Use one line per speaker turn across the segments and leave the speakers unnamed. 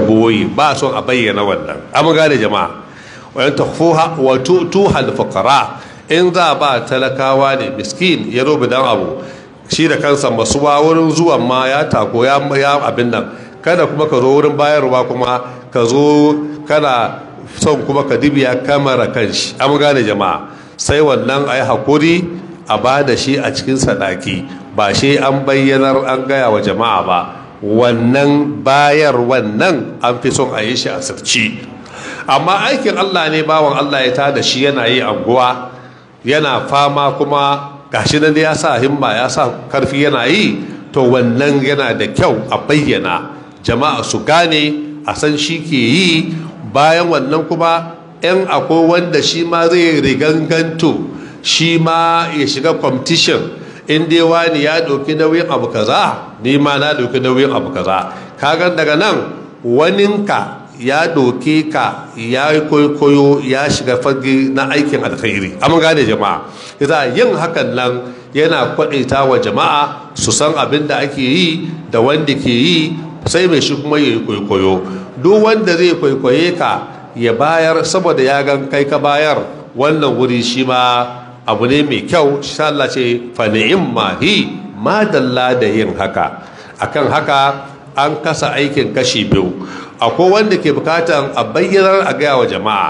boye ba son a bayyana wannan an gane jama'a wayan takfuha wa tutuhal fuqara in za ba talakawa ne miskin ya robi dan abu shi da kansa masuwa wurin zuwan ma ya tako ya abin nan kada kuma ka zo wurin bayarwa kuma ka zo kana son kuma ka dibiya kamara kanshi an gane jama'a sai wannan a yi hakuri a ba da shi a cikin sadaki ba shi an bayyanar an gaya wa jama'a ba wannan bayar wannan an fi son a yi shi a sirci amma aikin allah ne bawan allah ya tada shi yana yi anguwa yana fama kuma gashi nan ya sa himma ya sa karfi yana yi to wannan yana da kyau a bayyana jama'a su gane a san shi ke yi bayan wannan kuma 'yan akwai wanda shi ma zai riganganto shi ma ya shiga competition in dai wani ya ɗauki nauyin abu kaza ni ma na ɗauki nauyin abu kaza kagan daga nan waninka ya ɗauke ka ya yi koyo ya shiga fage na aikin alkhairi amma gane jama'a yasa yin hakan nan yana kwaɗaita wa jama'a su san abin da ake yi da wanda ke yi sai mai shi kuma ya yi kwaikwayo duk wanda zai kwaikwaye ka ya bayar saboda ya gan kai ka bayar wannan wuri shi ma abu ne mai kyau shi Allah ce fa mahi madalla da yin haka akan haka an kasa aikin kashi biyu akwai wanda ke bukatan a bayyanar a gaya wa jama'a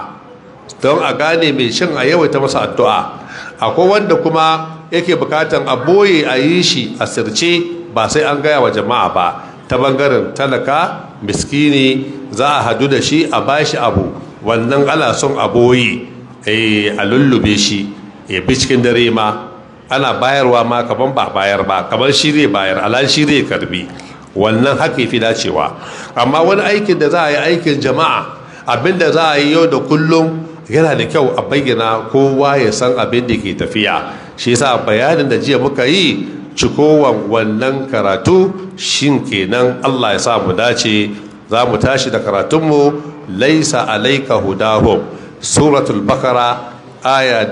don a gane mai shin a yawaita masa addu'a akwai wanda kuma yake bukatan a boye a yi shi a sirce ba sai an gaya wa jama'a ba ta bangaren talaka miskini za a hadu da shi a bashi abu wannan ana son a boye a lullube shi ya bi cikin dare ma ana bayarwa ma kaman ba bayar ba kamar shi zai bayar alal shi zai karbi wannan haka fi dacewa amma wani aikin da za a yi aikin jama'a abinda za a yi yau da kullum yana da kyau a bayyana kowa ya san abin da ke tafiya shi yasa bayanin da jiya muka yi cikowan wannan karatu shin kenan Allah ya sa mu dace za mu tashi da karatunmu laisa alaika hudahum suratul bakara aya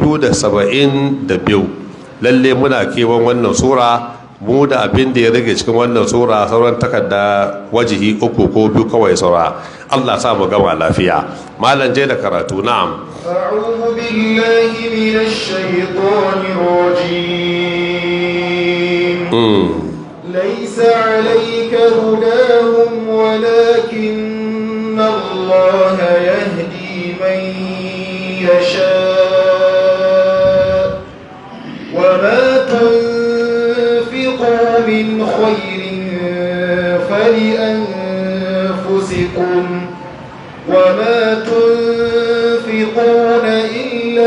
272 lalle muna kewan wannan sura mu da abin da ya rage cikin wannan sura sauran takarda wajihi uku ko biyu kawai saura Allah sa mu gama lafiya malam je da karatu na'am
أعوذ بالله من الشيطان الرجيم ليس عليك هداهم ولكن الله يهدي من يشاء وما تنفقوا من خير فلأنفسكم وما تنفقون إلا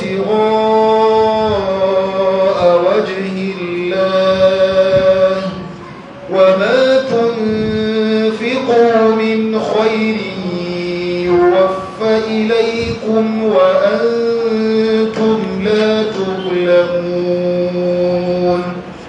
ابتغاء وجه الله وما تنفقوا من خير يوفى إليكم وأنتم لا تظلمون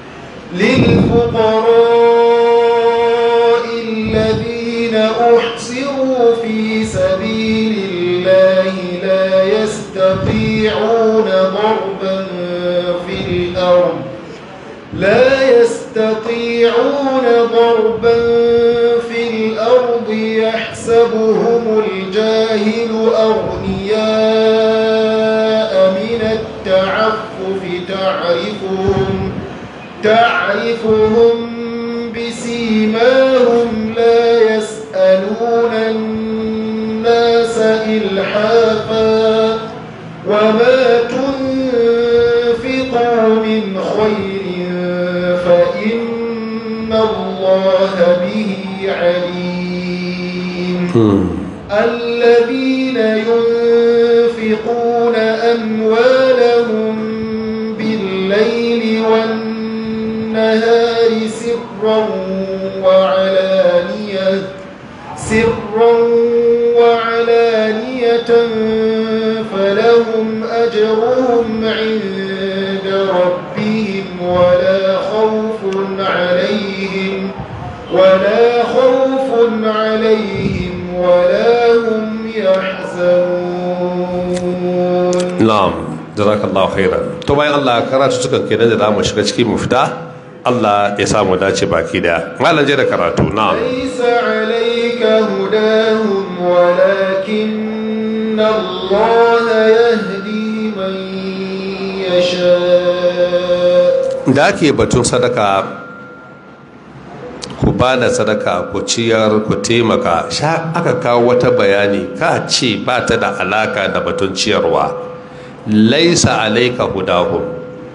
للفقراء الذين أحصروا في سبيل الله لا يستطيعون ضربا في الأرض لا يستطيعون ضربا في الأرض يحسبهم الجاهل أغنياء من التعفف تعرفهم تعرفهم بسيماهم لا يسألون الناس إلحافا وما تنفقوا من خير فإن الله به عليم الذين ينفقون أموالهم بالليل والنهار سرا وعلانية سرا وعلانية فلهم أجرهم عند ربهم ولا خوف عليهم ولا خوف عليهم ولا هم يحزنون
na'am jazakallahu khairan to bayan Allah karatu suka kenan da zamu shiga cikin mu fita Allah ya samu dace baki daya malam je da karatu na'am
ليس عليك هداهم
da ake batun sadaka ku ba da sadaka ku ciyar ku taimaka sha aka kawo wata bayani ka ce ba ta da alaka da batun ciyarwa laisa alaika hudahum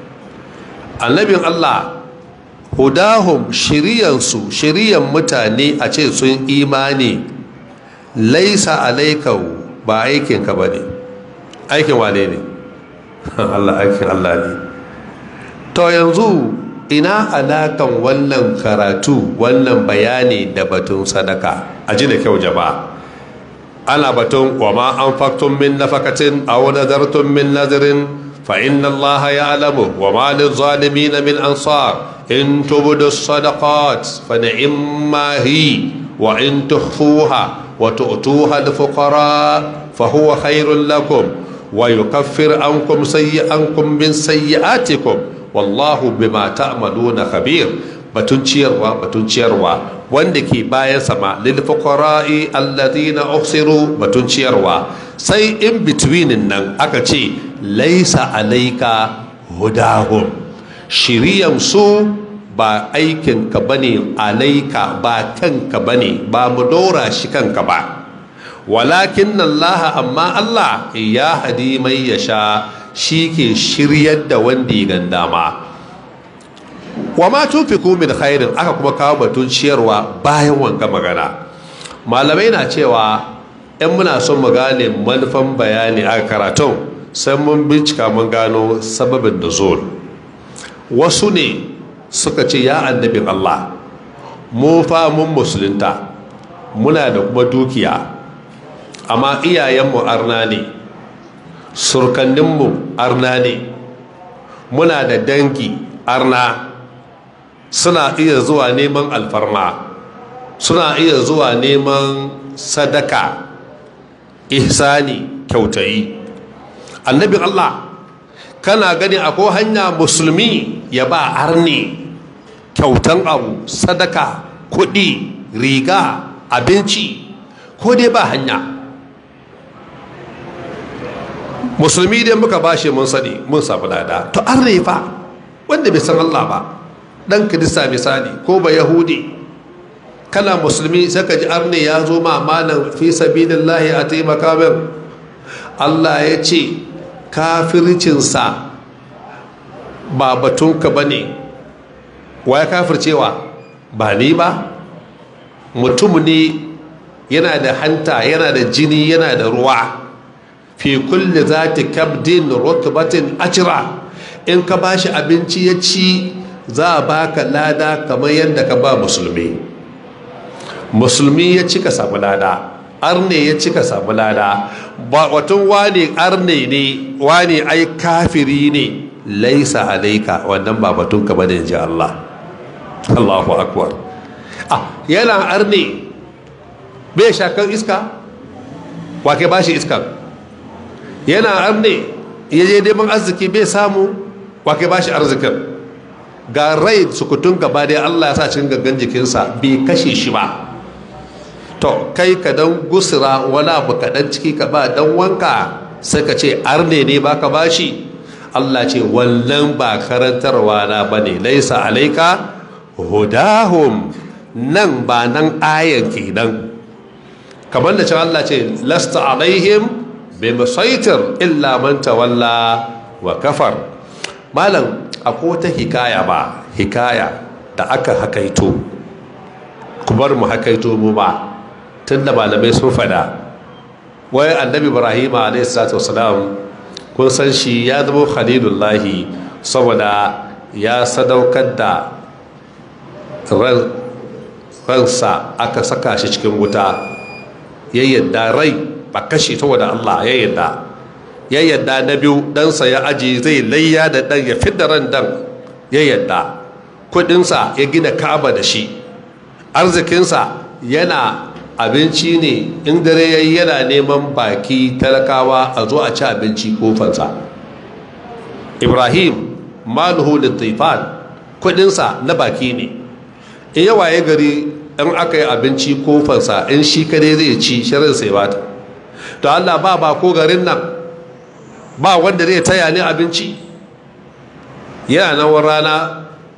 annabin allah hudahum shiriyansu shiriyan mutane a ce sun imani laisa alaika ba aikinka ba ne aikin wane ne allah aikin allah ne to yanzu ina alakan wannan karatu wannan bayani da batun sadaka a ji da kyau jama'a ana batun wa ma an faktun min nafakatin aw nadartum min nadirin fa inna Allah ya'lamu wa ma lil zalimin min ansar in tubdu sadaqat fa ni'ma hi wa in tukhfuha wa tu'tuha al fuqara fa huwa khairul lakum wa yukaffir ankum sayyi'ankum min sayyi'atikum wallahu bima ta'maluna khabir batun ciyarwa batun ciyarwa wanda ke bayan sama lil fuqara'i alladhina uhsiru batun ciyarwa sai in between nan aka ce laisa alaika hudahum shiriyan su ba aikin ka bane alaika ba kanka bane ba mu dora shi kanka ba walakin Allah amma Allah ya hadi mai yasha shi ke shiryar da wanda ya ganda ma wa ma tufiku min khairin aka kuma kawo batun ciyarwa bayan wanga magana malamai na cewa in muna son mu gane manufan bayani a karatun sai mun bincika mun gano sababin da zuwa wasu ne suka ce ya annabin Allah mu fa mun musulunta muna da kuma dukiya amma iyayenmu arna ne surkanninmu arna ne muna da dangi arna suna iya zuwa neman alfarma suna iya zuwa neman sadaka ihsani kyautayi annabin allah kana gani akwai hanya musulmi ya ba arne kyautan abu sadaka kuɗi riga abinci ko dai ba hanya musulmi dai muka bashi mun sani mun samu lada to an refa wanda bai san Allah ba dan kirista misali ko ba yahudi kana musulmi sai ka ji arne ya zo ma malam fi sabilillahi a taimaka min Allah ya ce kafircinsa ba batunka ba ne wa ya kafircewa ba ni ba mutum ne yana da hanta yana da jini yana da ruwa fi kulli zati kabdin rutbatin ajra in ka bashi abinci ya ci za a baka lada kamar yadda ka ba musulmi musulmi ya ci ka samu lada arne ya ci ka samu lada watan wane arne ne wane ai kafiri ne laisa alaika wannan ba batun ka bane ji Allah Allahu akbar ah yana arne bai shakar iska wake bashi iskan yana arne ya je neman arziki bai samu wake ba shi arzikin ga rai sukutun gaba da Allah ya sa cikin gangan jikinsa bai kashe shi ba to kai ka dan gusura wani abu kaɗan ciki ka ba dan wanka sai ka ce arne ne ba ka ba shi Allah ce wannan ba karantarwa na ba ne laisa alaika hudahum nan ba nan ayan kenan kamar da cewa Allah ce lasta alaihim bai musaitir illa man tawalla wa kafar malam akwai wata hikaya ba hikaya da aka hakaito ku bar mu hakaito mu ba tun da malamai sun fada wai annabi ibrahim a.s. kun san shi ya zama khalilullahi saboda ya sadaukar da ransa aka saka shi cikin wuta ya yadda rai ba kashe ta wada Allah ya yadda ya yadda na biyu ɗansa ya aji zai layya da ɗan ya fidda ran dan ya yadda kudinsa ya gina kaba da shi arzikinsa yana abinci ne in dare ya yi yana neman baki talakawa a zo a ci abinci kofansa ibrahim maluhu da taifan kudinsa na baki ne in yawa ya gari in aka yi abinci kofansa in shi kadai zai ci shirin sai bata to allah ba ba ko garin nan ba wanda zai taya ni abinci yana nan rana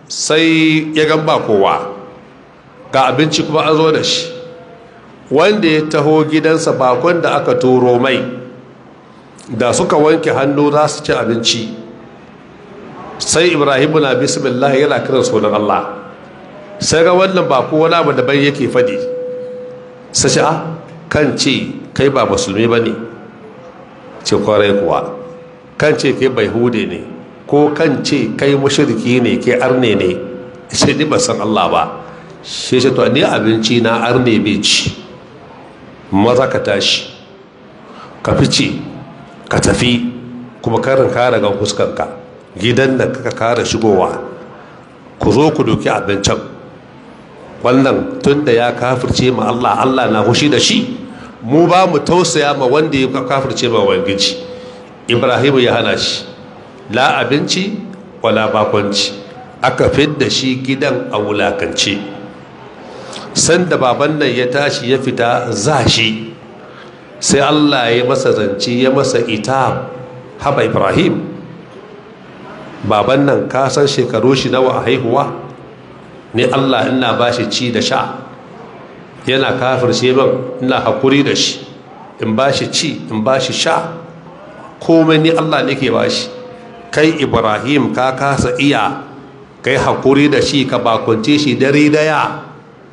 sai ya gan ba kowa ga abinci kuma an zo da shi wanda ya taho gidansa bakon da aka turo mai da suka wanke hannu za su ci abinci sai ibrahimu na bismillah yana kiran sunan allah sai ga wannan bako wani abu daban yake fadi sai ce a kan ce kai ba musulmi ba ne ce kwarai kuwa kan ce kai bai hude ne ko kan ce kai mashirki ne kai arne ne ce ni ba san allah ba shi ce to ni abinci na arne bai ci maza ka tashi ka fice ka tafi kuma karin kare ga fuskanka gidan da ka kare shigowa ku zo ku doki abincin wannan tun da ya kafirce ma Allah Allah na hushi da shi mu ba mu tausaya ma wanda ya kafirce ma wangiji ibrahim ya hana shi la abinci wala bakonci aka fidda shi gidan a wulakance sanda baban nan ya tashi ya fita za shi sai allah ya masa zance ya masa ita haba ibrahim baban nan ka san shekaru shi nawa a haihuwa ne allah ina ba shi ci da sha yana kafirce man ina hakuri da shi in ba shi ci in ba shi sha komai ni allah ne ke ba shi kai ibrahim ka kasa iya kai hakuri da shi ka bakunce shi dare daya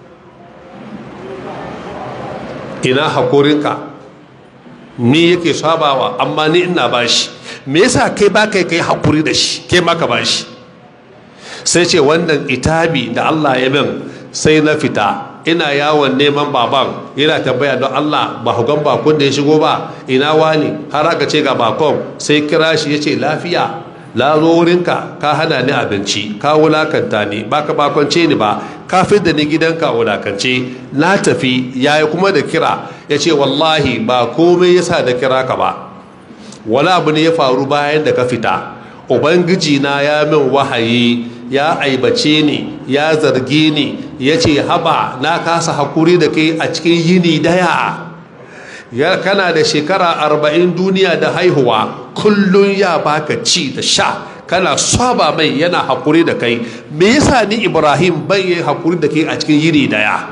ina hakurinka ni yake sabawa amma ni ina bashi me yasa kai ba kai kai hakuri da shi kai maka bashi sai ce wannan itabi da Allah ya min sai na fita ina yawon neman baban yana tambaya don Allah ba hugan bakon da ya shigo ba ina wani har aka ce ga bakon sai kira shi ya ce lafiya la zo wurinka ka hana ni abinci ka wulakanta ni ba ka bakonce ni ba ka da ni gidanka wulakance na tafi yayi kuma da kira ya ce wallahi ba komai yasa da kira ka ba wani abu ne ya faru bayan da ka fita ubangiji na ya min wahayi ya aibace ni ya zarge ni ya ce haba na kasa hakuri da kai a cikin yini daya ya kana da shekara arba'in duniya da haihuwa kullum ya baka ci da sha kana saba mai yana hakuri da kai me yasa ni ibrahim ban yi hakuri da kai a cikin yini daya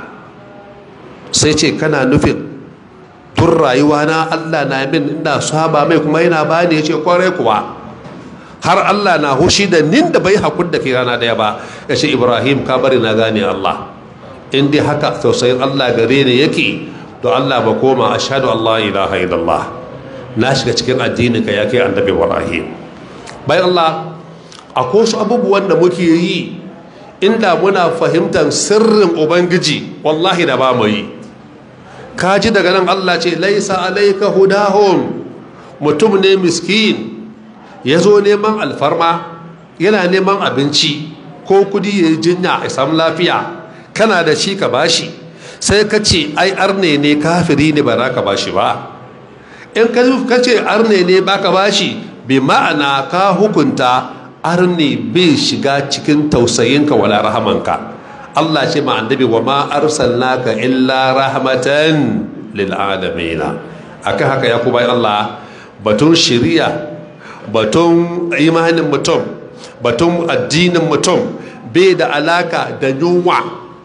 sai ce kana nufin tun rayuwa na allah na min ina saba mai kuma yana bani ya ce kwarai kuwa har allah na hushi da nin da bai hakuri da kai rana daya ba ya ce ibrahim ka bari na gane allah in dai haka tausayin allah gare ni yake to Allah ba koma ashhadu Allah ilaha illallah na shiga cikin addinin ka ya kai annabi Ibrahim bayan Allah akwai wasu abubuwan da muke yi inda muna fahimtar sirrin ubangiji wallahi da ba mu yi kaji daga nan Allah ce laisa alayka hudahum mutum ne miskin ya zo neman alfarma yana neman abinci ko kudi ya yi jinya ya samu lafiya kana da shi ka bashi sai ka ce ai arne ne kafiri ne ba za ka bashi ba in ka ce arne ne ba ka bashi bi ma'ana ka hukunta arne bai shiga cikin tausayinka wala rahamanka Allah ce ma annabi wa ma arsalnaka illa rahmatan lil alamin akan haka ya kuma Allah batun shari'a batun imanin mutum batun addinin mutum bai da alaka da yunwa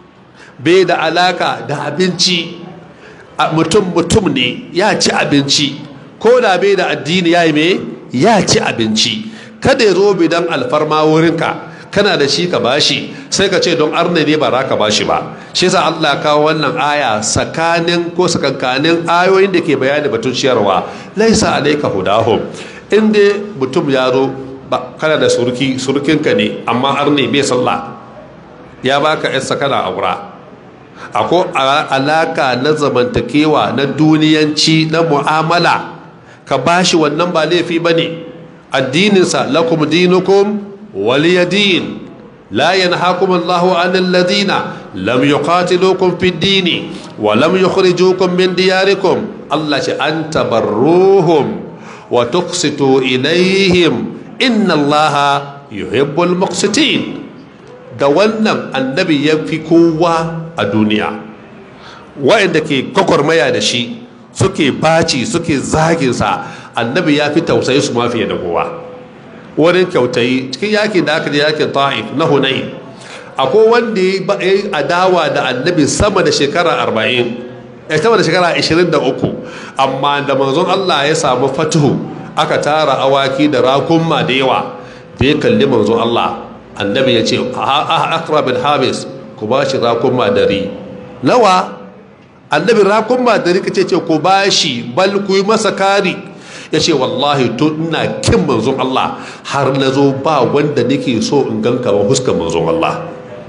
bai da alaka da abinci mutum mutum ne ya ci abinci ko da bai da addini ya yi me ya ci abinci kada ya zo bidan alfarma wurinka kana da shi ka bashi sai ka ce don arne ne ba za ka bashi ba shi yasa Allah kawo wannan aya tsakanin ko sakankanin ayoyin da ke bayani batun ciyarwa laisa alaika hudahum in dai mutum ya zo kana da surki surkinka ne amma arne bai sallah ya baka yarsa kana aura akwai alaka na zamantakewa na duniyanci na mu'amala ka bashi wannan ba laifi ba ne addininsa lakum dinukum waliyadin la yanhakum Allahu anil ladina lam yuqatilukum fid dini wa lam yukhrijukum min diyarikum Allah ce an tabarruhum wa tuqsitu ilaihim inna Allaha yuhibbul muqsitin da wannan annabi ya fi kowa a duniya wa'anda ke kwakwarmaya da shi suke baci suke zaginsa annabi ya fi tausayi su mafiya da kowa wurin kyautayi cikin yakin da aka je yakin ta'if na hunayi akwai wanda ya yi adawa da annabi sama da shekara arba'in ya sama da shekara ashirin da uku amma da manzon Allah ya samu fatuhu aka tara awaki da rakunma da yawa da ya kalli manzon Allah annabi ya ce akra bin habis ku ba shi rakunma dari nawa annabi rakunma dari ka ce ce ku ba shi bal ku yi masa kari ya ce wallahi to ina kin manzon Allah har na zo ba wanda nake so in ganka ba huskar manzon Allah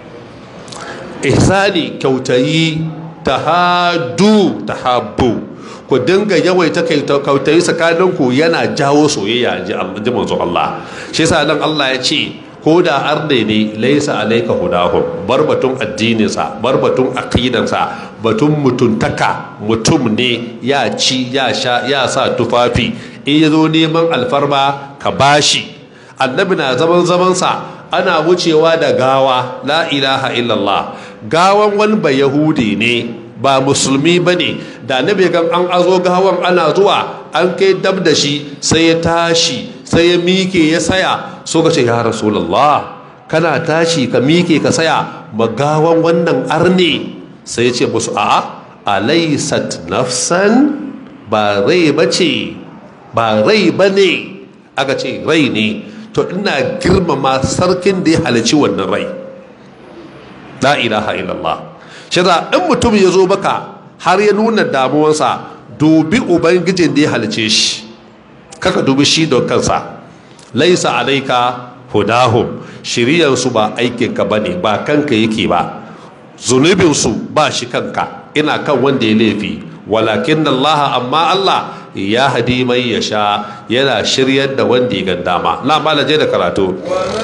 ihsani kyautayi tahadu tahabbu ku dinga yawaita kyautayi tsakaninku yana jawo soyayya ji manzon Allah shi yasa nan Allah ya ce ko da arne ne laisa alaika hudahum bar batun addininsa bar batun aqidansa batun mutuntaka mutum ne ya ci ya sha ya sa tufafi in ya zo neman alfarma ka bashi annabi na zaman zamansa ana wucewa da gawa la ilaha illallah gawan wani ba yahudi ne ba musulmi ba ne da annabi gan an azo gawan ana zuwa an kai dab da shi sai ya tashi sai ya mike ya saya so ka ce ya rasulallah kana tashi ka mike ka saya magawan wannan arne sai ya ce musu a'a alaysat nafsan ba rai bace ba rai bane aka ce rai ne to ina girmama sarkin da ya halici wannan rai la ilaha illallah shi in mutum ya zo baka har ya nuna damuwansa dubi ubangijin da ya halice shi kaka dubi shi don kansa laisa alaika hudahum shiriyansu ba aikinka ba ne ba kanka yake ba zunubinsu ba shi kanka ina kan wanda ya laifi walakin Allah amma Allah ya hadi mai ya sha yana shiryar da wanda ya gandama na malaje da karatu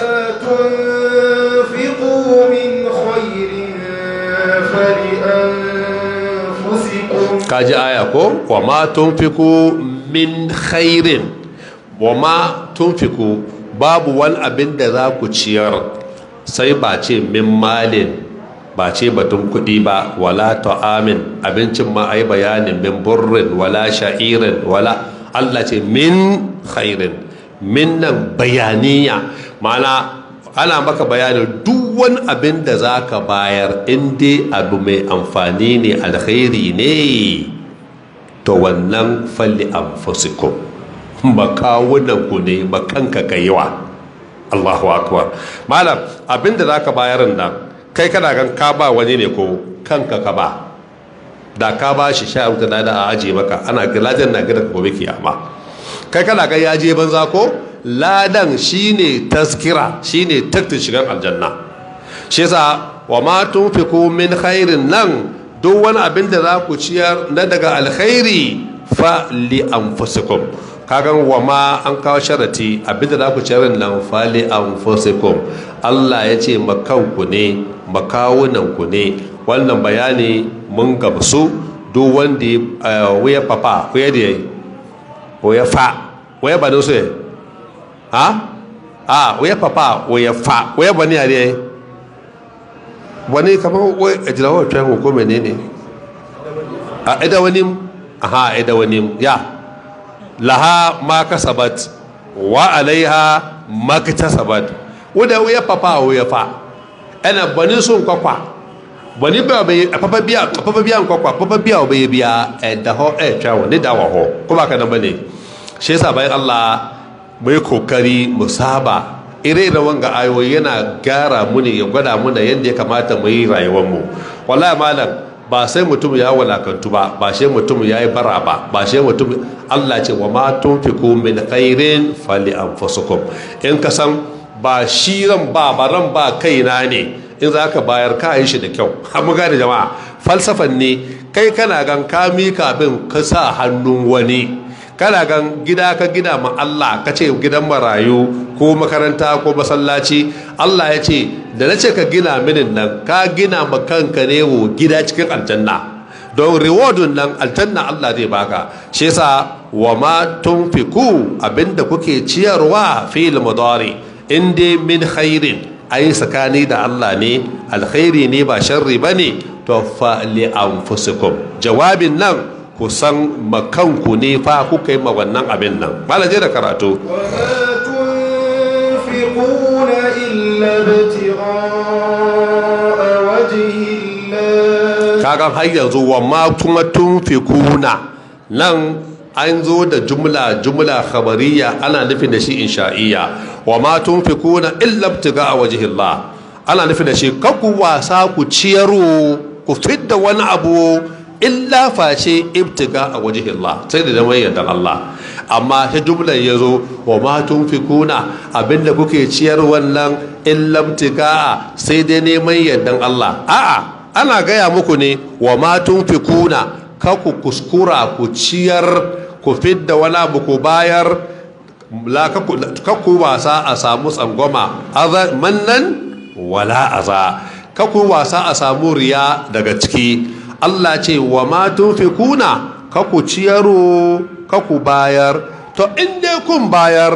kaji aya ko wa ma tunfiku min khairin wa ma tunfiku babu wani abin da za ku ciyar sai ba ce min malin ba ce batun kuɗi ba wala ta'amin abincin ma ai bayanin min burrin wala sha'irin wala Allah ce min khairin min nan bayaniya mana ana maka bayanin duk wani abin da za ka bayar in dai abu mai amfani ne alkhairi ne to wannan falli anfusikum makawunan ku ne makanka kaiwa Allahu akbar malam abin da za ka bayar nan kai kana gan ka ba wani ne ko kanka ka ba da ka ba shi sha wuta da a aje maka ana ladan na gida gobe kiyama kai kana gan ya je banza ko ladan shine taskira shine taktin shigan aljanna shi yasa wa ma tunfiku min khairin nan duk wani abin da za ku ciyar na daga alkhairi fa li anfusikum kagan wa ma an kawo sharati abin da za ku ciyar nan fa li anfusikum Allah ya ce makanku ne makawunanku ne wannan bayani mun gamsu duk wanda ya papa ko ya da ya fa waya ba su ha a waya papa waya fa waya ba ni a ne wani kamar wai a jirawar tuyan ko menene a ida wani aha ida wani ya laha ma kasabat wa alaiha ma kasabat wadda waya papa waya fa ana bani sun kwakwa bani ba bai papa biya papa biya kwakwa papa biya bai biya da ho eh chawo ne da wa ho kuma ka nan bane shi yasa bayan Allah mai kokari mu saba ire da wanga ayoyi yana gyara mu ne ya gwada mu da yadda ya kamata mu yi rayuwar mu wallahi malam ba sai mutum ya walakantu ba ba sai mutum ya yi bara ba ba sai mutum Allah ce wa ma tunfiku min khairin fali anfusukum in ka san ba shi ran ba ba ran ba kaina ne in za ka bayar ka yi shi da kyau mu gane jama'a falsafan ne kai kana gan ka mika abin ka sa hannun wani kana gan gida ka gina ma Allah ka ce gidan marayu ko makaranta ko masallaci Allah ya ce da na ce ka gina minin nan ka gina ma kanka ne wo gida cikin aljanna don rewardin nan aljanna Allah zai baka shi yasa wa ma tunfiku abinda kuke ciyarwa fil mudari in dai min khairin ai tsakani da Allah ne alkhairi ne ba sharri bane to fa li anfusikum jawabin nan ku san makanku ne fa kuka yi ma wannan abin nan malaje da karatu
وما تنفقون إلا ابتغاء
kagan har yanzu wa ma kuma tunfikuna nan an zo da jumla jumla khabariya ana nufin da shi insha'iyya wa ma tunfikuna illa ibtiga a wajhillah ana nufin da shi kaku wasa ku ciyaro ku fidda wani abu illa face ibtiga a wajhillah sai da mai yardan Allah amma ta jumlar ya zo wa ma tunfikuna abinda kuke ciyar wannan illa ibtiga sai dai neman yardan Allah a'a ana gaya muku ne wa ma tunfikuna ka ku kuskura ku ciyar ku fidda wani abu ku bayar ka ku wasa a samu tsangwama mannan wala aza ka ku wasa a samu riya daga ciki Allah ce wa ma tunfikuna ka ku ciyaro ka ku bayar to in dai kun bayar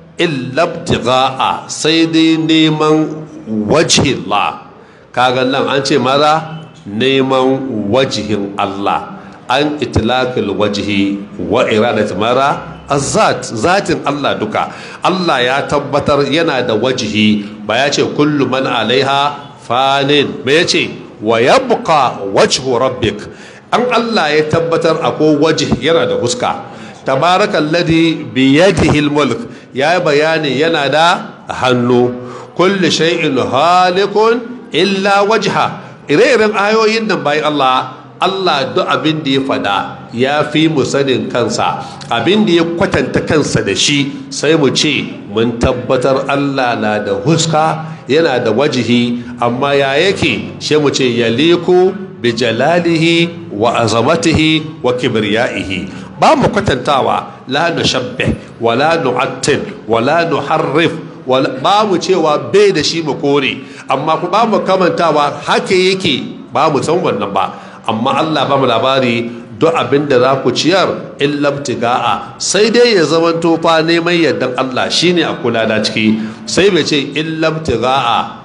illabtiga'a sai dai neman wajhillah kaga nan an ce maza neman wajihin Allah an itilakil wajihi wa iradat mara azat zatin Allah duka Allah ya tabbatar yana da wajihi ba ya ce kullu man alaiha fanin ba ya ce wa yabqa wajhu rabbik an Allah ya tabbatar akwai wajih yana da huska tabarakalladhi biyadihi almulk ya bayani yana da hannu kulli shay'in halikun illa wajha ire-iren ayoyin nan bayan Allah Allah duk abin da ya fada ya fi mu sanin kansa abin da ya kwatanta kansa da shi sai mu ce mun tabbatar Allah na da huska yana da wajihi amma ya yake shi mu ce yaliku bi jalalihi wa azamatihi wa kibriyaihi ba mu kwatantawa la nushabbih wa la nu'attil wa la nuharrif ba mu cewa bai da shi mu kore amma ku ba mu kamantawa haka yake ba mu san wannan ba amma Allah ba mu labari duk abin da za ku ciyar in labtiga'a sai dai ya zama tofa neman yardan Allah shine a kula da ciki sai bai ce in labtiga'a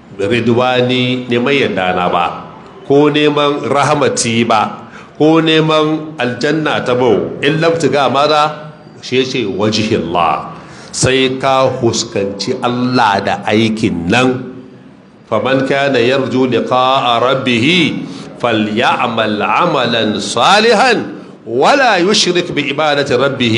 ridwani neman yardana ba ko neman rahamati ba ko neman aljanna ta bau in labtiga mara shi ce wajihillah sai ka huskanci Allah da aikin nan faman kana yarju liqa'a rabbih falyamal amalan salihan wala yushrik bi ibadati rabbih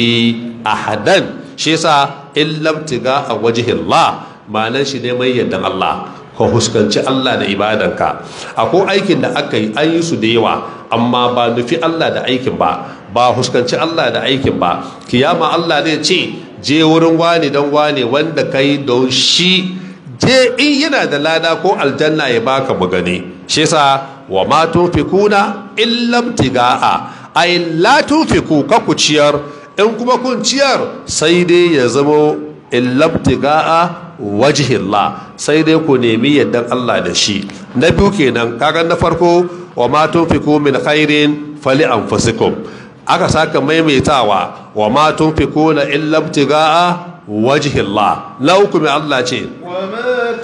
ahadan shi yasa in labtiga a wajihillah ma'anar shi neman yardan Allah ka huskanci Allah da ibadanka akwai aikin da aka yi an yi su da yawa amma ba nufi Allah da aikin ba ba huskanci Allah da aikin ba kiyama Allah ne ce je wurin wani don wani wanda ka yi don shi je in yana da lada ko aljanna ya baka bugane shi yasa wa ma tunfikuna illam tigaa ay la tunfiku ka ku ciyar in kuma kun ciyar sai dai ya zamo illam tigaa wajihillah sai dai ku nemi yaddan Allah da shi na biyu kenan kaga na farko wa ma tunfiku min khairin fali anfusikum aka saka maimaitawa wa ma tunfikuna illa ibtigaa wajihillah na uku mai Allah ce
wa ma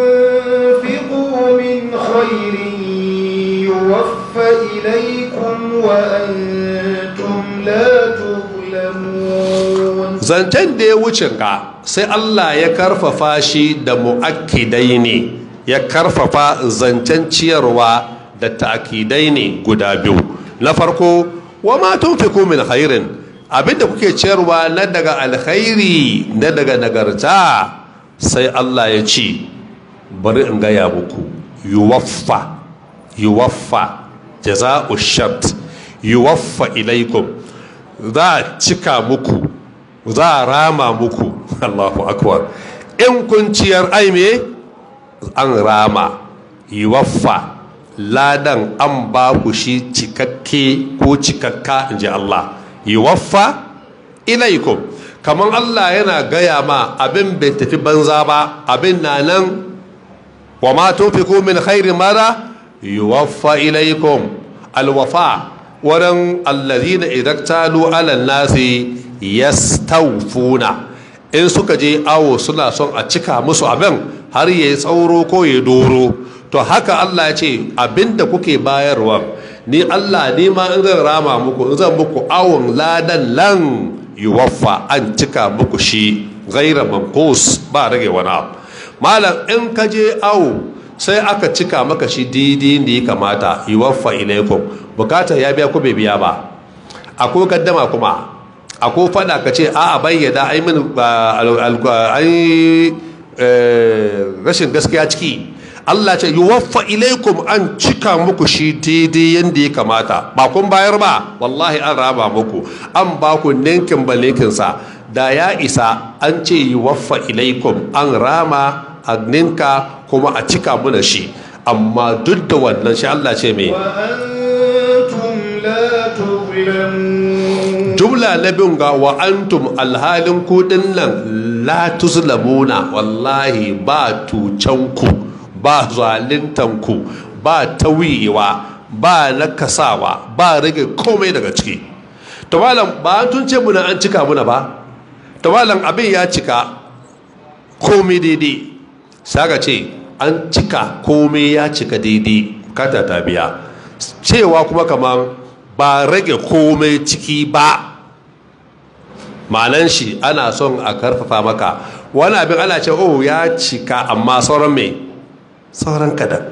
tunfiqu min khairin yuwaffa ilaykum wa antum la tuzlamun
zancen da ya wuce ka sai Allah ya karfafa shi da mu'akkidai ne ya karfafa zancen ciyarwa da ta'akidai ne guda biyu na farko wa ma tunfiku min khairin abinda kuke ciyarwa na daga alkhairi na daga nagarta sai Allah ya ce bari in gaya muku yuwaffa yuwaffa jaza'u shart yuwaffa ilaikum za a cika muku za a rama muku Allahu akbar in kun ciyar aime an rama yuwaffa ladan an ba ku shi cikakke ko cikakka in ji Allah yuwaffa ilaikum kamar Allah yana gaya ma abin bai tafi banza ba abin na nan wa ma tunfiku min khairin mara yuwaffa ilaikum alwafa wurin allazina idan talu alal nasi yastawfuna in suka je awo suna son a cika musu abin har ya tsauro ko ya doro to haka Allah ya ce abinda kuke bayarwa ni Allah ni ma in zan rama muku in zan muku awon ladan lan yuwaffa an cika muku shi gaira manqus ba rage wani abu malam in ka je awo sai aka cika maka shi daidai da ya kamata yuwaffa ilaikum bukata ya biya ko bai biya ba akwai gaddama kuma akwai fada ka ce a a bayyana ai min ai rashin gaskiya ciki Allah ce yuwaffa ilaikum an cika muku shi daidai yadda ya kamata ba kun bayar ba wallahi an raba muku an ba ku ninkin ba sa da ya isa an ce yuwaffa ilaikum an rama a ninka kuma a cika muna shi amma duk da wannan shi Allah ce mai jumla na bin ga wa antum alhalin kudin nan la tuzlamuna wallahi ba tucanku ba zalintanku ba tawiyewa ba nakasawa ba rage komai daga ciki to malam ba tun ce muna an cika muna ba to malam abin ya cika komai daidai saka ce an cika komai ya cika daidai kata ta biya cewa kuma kamar ba rage komai ciki ba malan shi ana son a karfafa maka wani abin ana ce oh ya cika amma sauran mai sauran kadan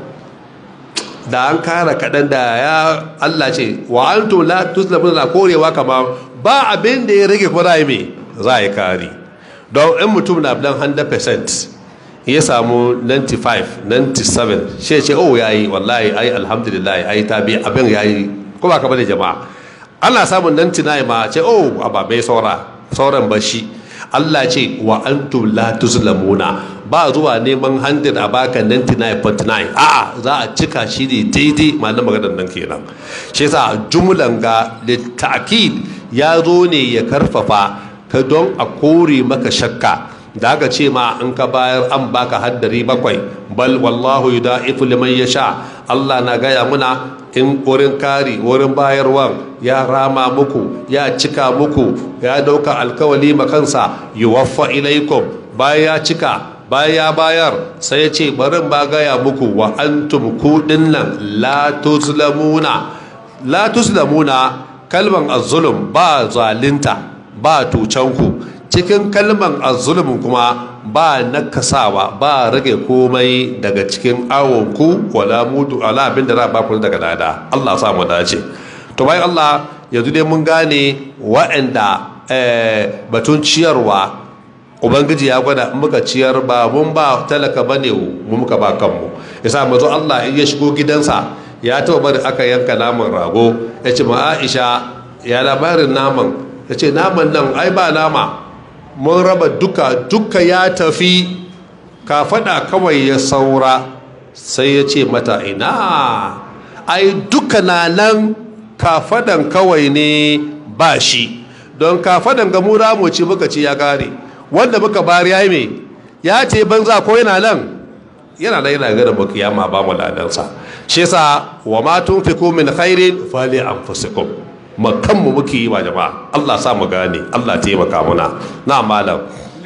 da an kara kadan da ya Allah ce wa antum la tuslamu la korewa kamar ba abin da ya rage kuma za mai za yi kari don in mutum na bilan 100% ya samu 95 97 shi ce oh yayi wallahi ai alhamdulillah ai tabi abin yayi ko ba ka bane jama'a ana samun 99 ma ce oh aba bai saura sauran bashi Allah ce wa antum la tuzlamuna ba zuwa neman 100 a baka 99.9 a'a za a cika shi ne daidai malamin maganar nan kenan shi yasa jumlan ga litakid ya zo ne ya karfafa ka don a kore maka shakka da aka ce ma in ka bayar an baka haddari bakwai bal wallahu yudaifu liman yasha Allah na gaya muna in wurin kari wurin bayarwan ya rama muku ya cika muku ya dauka alkawali makansa yuwaffa ilaikum bayan ya cika bayan ya bayar sai ya ce barin ba gaya muku wa antum kudin nan la tuzlamuna la tuzlamuna kalman azzulum ba zalinta ba tucanku cikin kalman azzulumin kuma ba nakasawa ba rage komai daga cikin awonku wala mudu ala abin da za ba ku daga lada Allah sa mu dace to bayan Allah yanzu dai mun gane wa'anda batun ciyarwa ubangiji ya gwada in muka ciyar ba mun ba talaka bane mu muka ba kanmu yasa mazo Allah in ya shigo gidansa ya taba bari aka yanka naman rago ya ce ma Aisha ya labarin naman ya ce naman nan ai ba nama mun raba duka duka ya tafi ka faɗa kawai ya saura sai ya ce mata ina ai duka na nan kafadan kawai ne ba shi don kafadan ga mu mu ci muka ci ya kare wanda muka bari ya yi me ya ce banza ko yana nan yana da yana gada mu kiyama ba mu ladansa shi yasa wa ma tunfiqu min khairin fali anfusikum makanmu muke yi wa jama'a Allah sa mu gane Allah taimaka muna na malam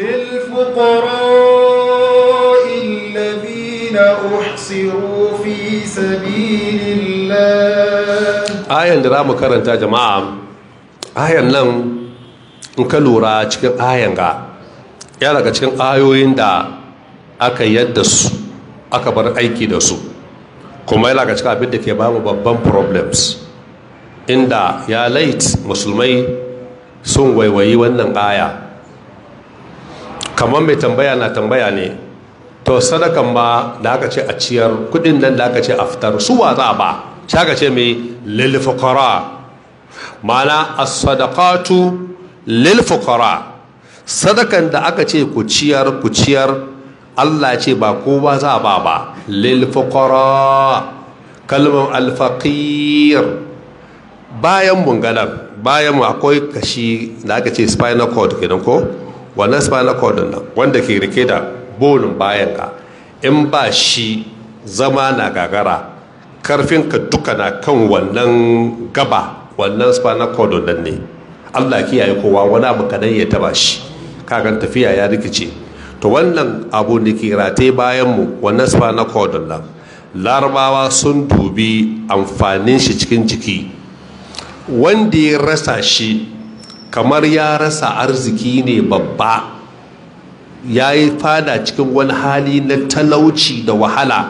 للفقراء الذين أحصروا في سبيل الله
ayan da mu karanta jama'a ayan nan in ka lura cikin ayan ga ya daga cikin ayoyin da aka yadda su aka bar aiki da su kuma yana daga cikin abin da ke bamu babban problems inda ya lait musulmai sun waiwayi wannan aya kamar mai tambaya na tambaya ne to sadakan ma da aka ce a ciyar kudin nan da aka ce a fitar su wa za ba shaka ce mai lilfukara mana a sadakatu lilfukara sadakan da aka ce ku ciyar ku ciyar allah ce ba kowa za ba ba lilfukara kalmar alfaqir bayan bungalar bayan mu akwai kashi da aka ce spinal cord kenan ko wannan spinal cord nan wanda ke rike da bonin bayan ka in ba shi zama na gagara karfin ka duka na kan wannan gaba wannan spinal cord nan ne Allah kiyaye kowa wani abu kadan ya taba shi kakan tafiya ya rikice to wannan abu da ke rataye bayan mu wannan spinal cord nan larabawa sun dubi amfanin shi cikin jiki wanda ya rasa shi kamar ya rasa arziki ne babba ya yi fada cikin wani hali na talauci da wahala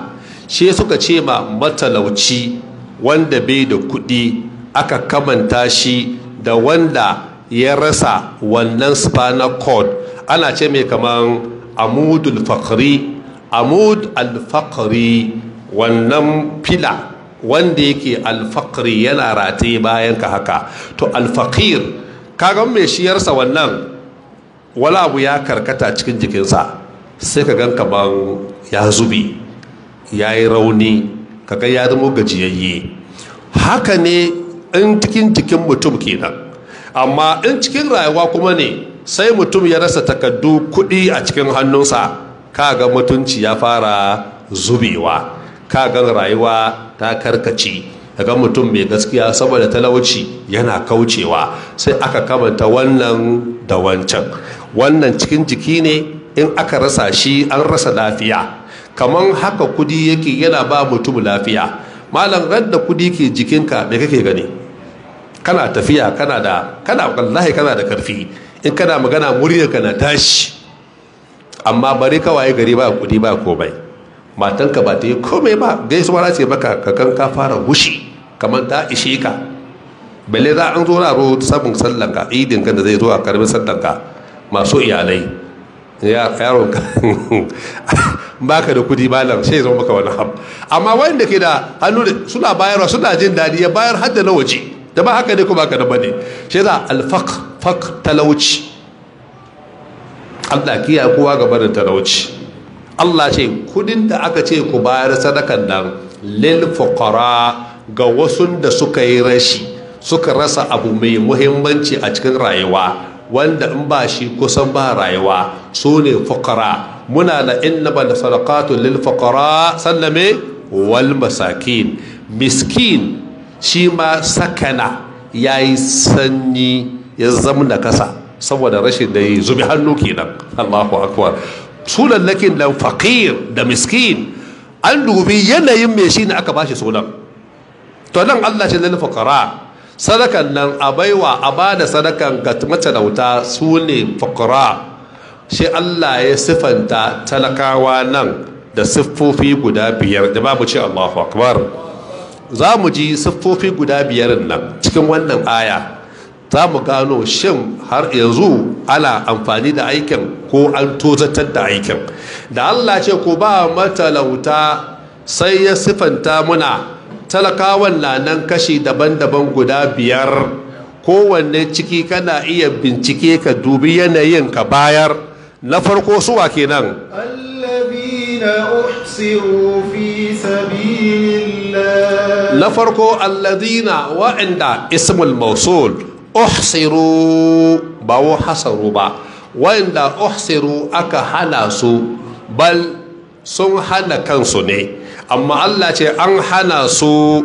shi suka ce ma matalauci wanda bai da kuɗi aka kamanta shi da wanda ya rasa wannan spinal cord ana ce mai kaman amudul fakri amud alfakari wannan fila wanda yake alfakari yana rataye bayan ka haka to alfakir kagan mai shiyarsa wannan wani abu ya karkata cikin jikinsa sai ka gan kaman ya zubi ya yi rauni kaga ya zama gajiyayye haka ne in cikin jikin mutum kenan amma in cikin rayuwa kuma ne sai mutum ya rasa takaddu kuɗi a cikin hannunsa kaga mutunci ya fara zubewa kaga rayuwa ta karkace daga mutum mai gaskiya saboda talauci yana kaucewa sai aka kamanta wannan da wancan wannan cikin jiki ne in aka rasa shi an rasa lafiya kamar haka kudi yake yana ba mutum lafiya malam ran da kudi ke jikinka me kake gani kana tafiya kana da kana wallahi kana da karfi in kana magana muryarka na tashi amma bari kawai gari ba kudi ba komai matanka ba ta yi komai ba gaisuwa ce maka kakan ka fara gushi kamar ta ishe ka balle za an zo na ro sabon sallanka idin kan da zai zo a karbin sallanka masu iyalai yaron ka baka da kudi malam sai zo maka wani abu amma wanda ke da hannu suna bayarwa suna jin daɗi ya bayar hadda na waje da ba haka ne kuma haka da bane shi za alfaq faq talauci Allah kiya kowa gaba da talauci Allah ce kudin da aka ce ku bayar sadakan nan lil fuqara ga wasu da suka yi rashi suka rasa abu mai muhimmanci a cikin rayuwa wanda in ba shi kusan ba rayuwa su ne fuqara muna da innaba da sadaqatu lil fuqara sallame wal masakin miskin shi ma sakana yayi sanyi ya zamna kasa saboda rashin da yi zubi hannu kenan Allahu akbar sulallakin da faqir da miskin an dubi yanayin mai shi ne aka bashi sunan to nan Allah ce lil fuqara sadakan nan a baiwa a bada sadakan ga matalauta su ne fuqara shi Allah ya sifanta talakawa nan da siffofi guda biyar da babu ce Allahu akbar za mu ji siffofi guda biyar nan cikin wannan aya za mu gano shin har yanzu ana amfani da aikin ko an tozatar da aikin da Allah ce ku ba matalauta sai ya sifanta muna talakawan na nan kashi daban-daban guda biyar kowanne ciki kana iya bincike ka dubi yanayin ka bayar na farko suwa kenan
alladhina uhsiru fi sabilillah
na farko alladhina wa'anda ismul mausul uhsiru ba wa hasaru ba wa'anda uhsiru aka hana su bal sun hana kansu ne amma Allah ce an hana su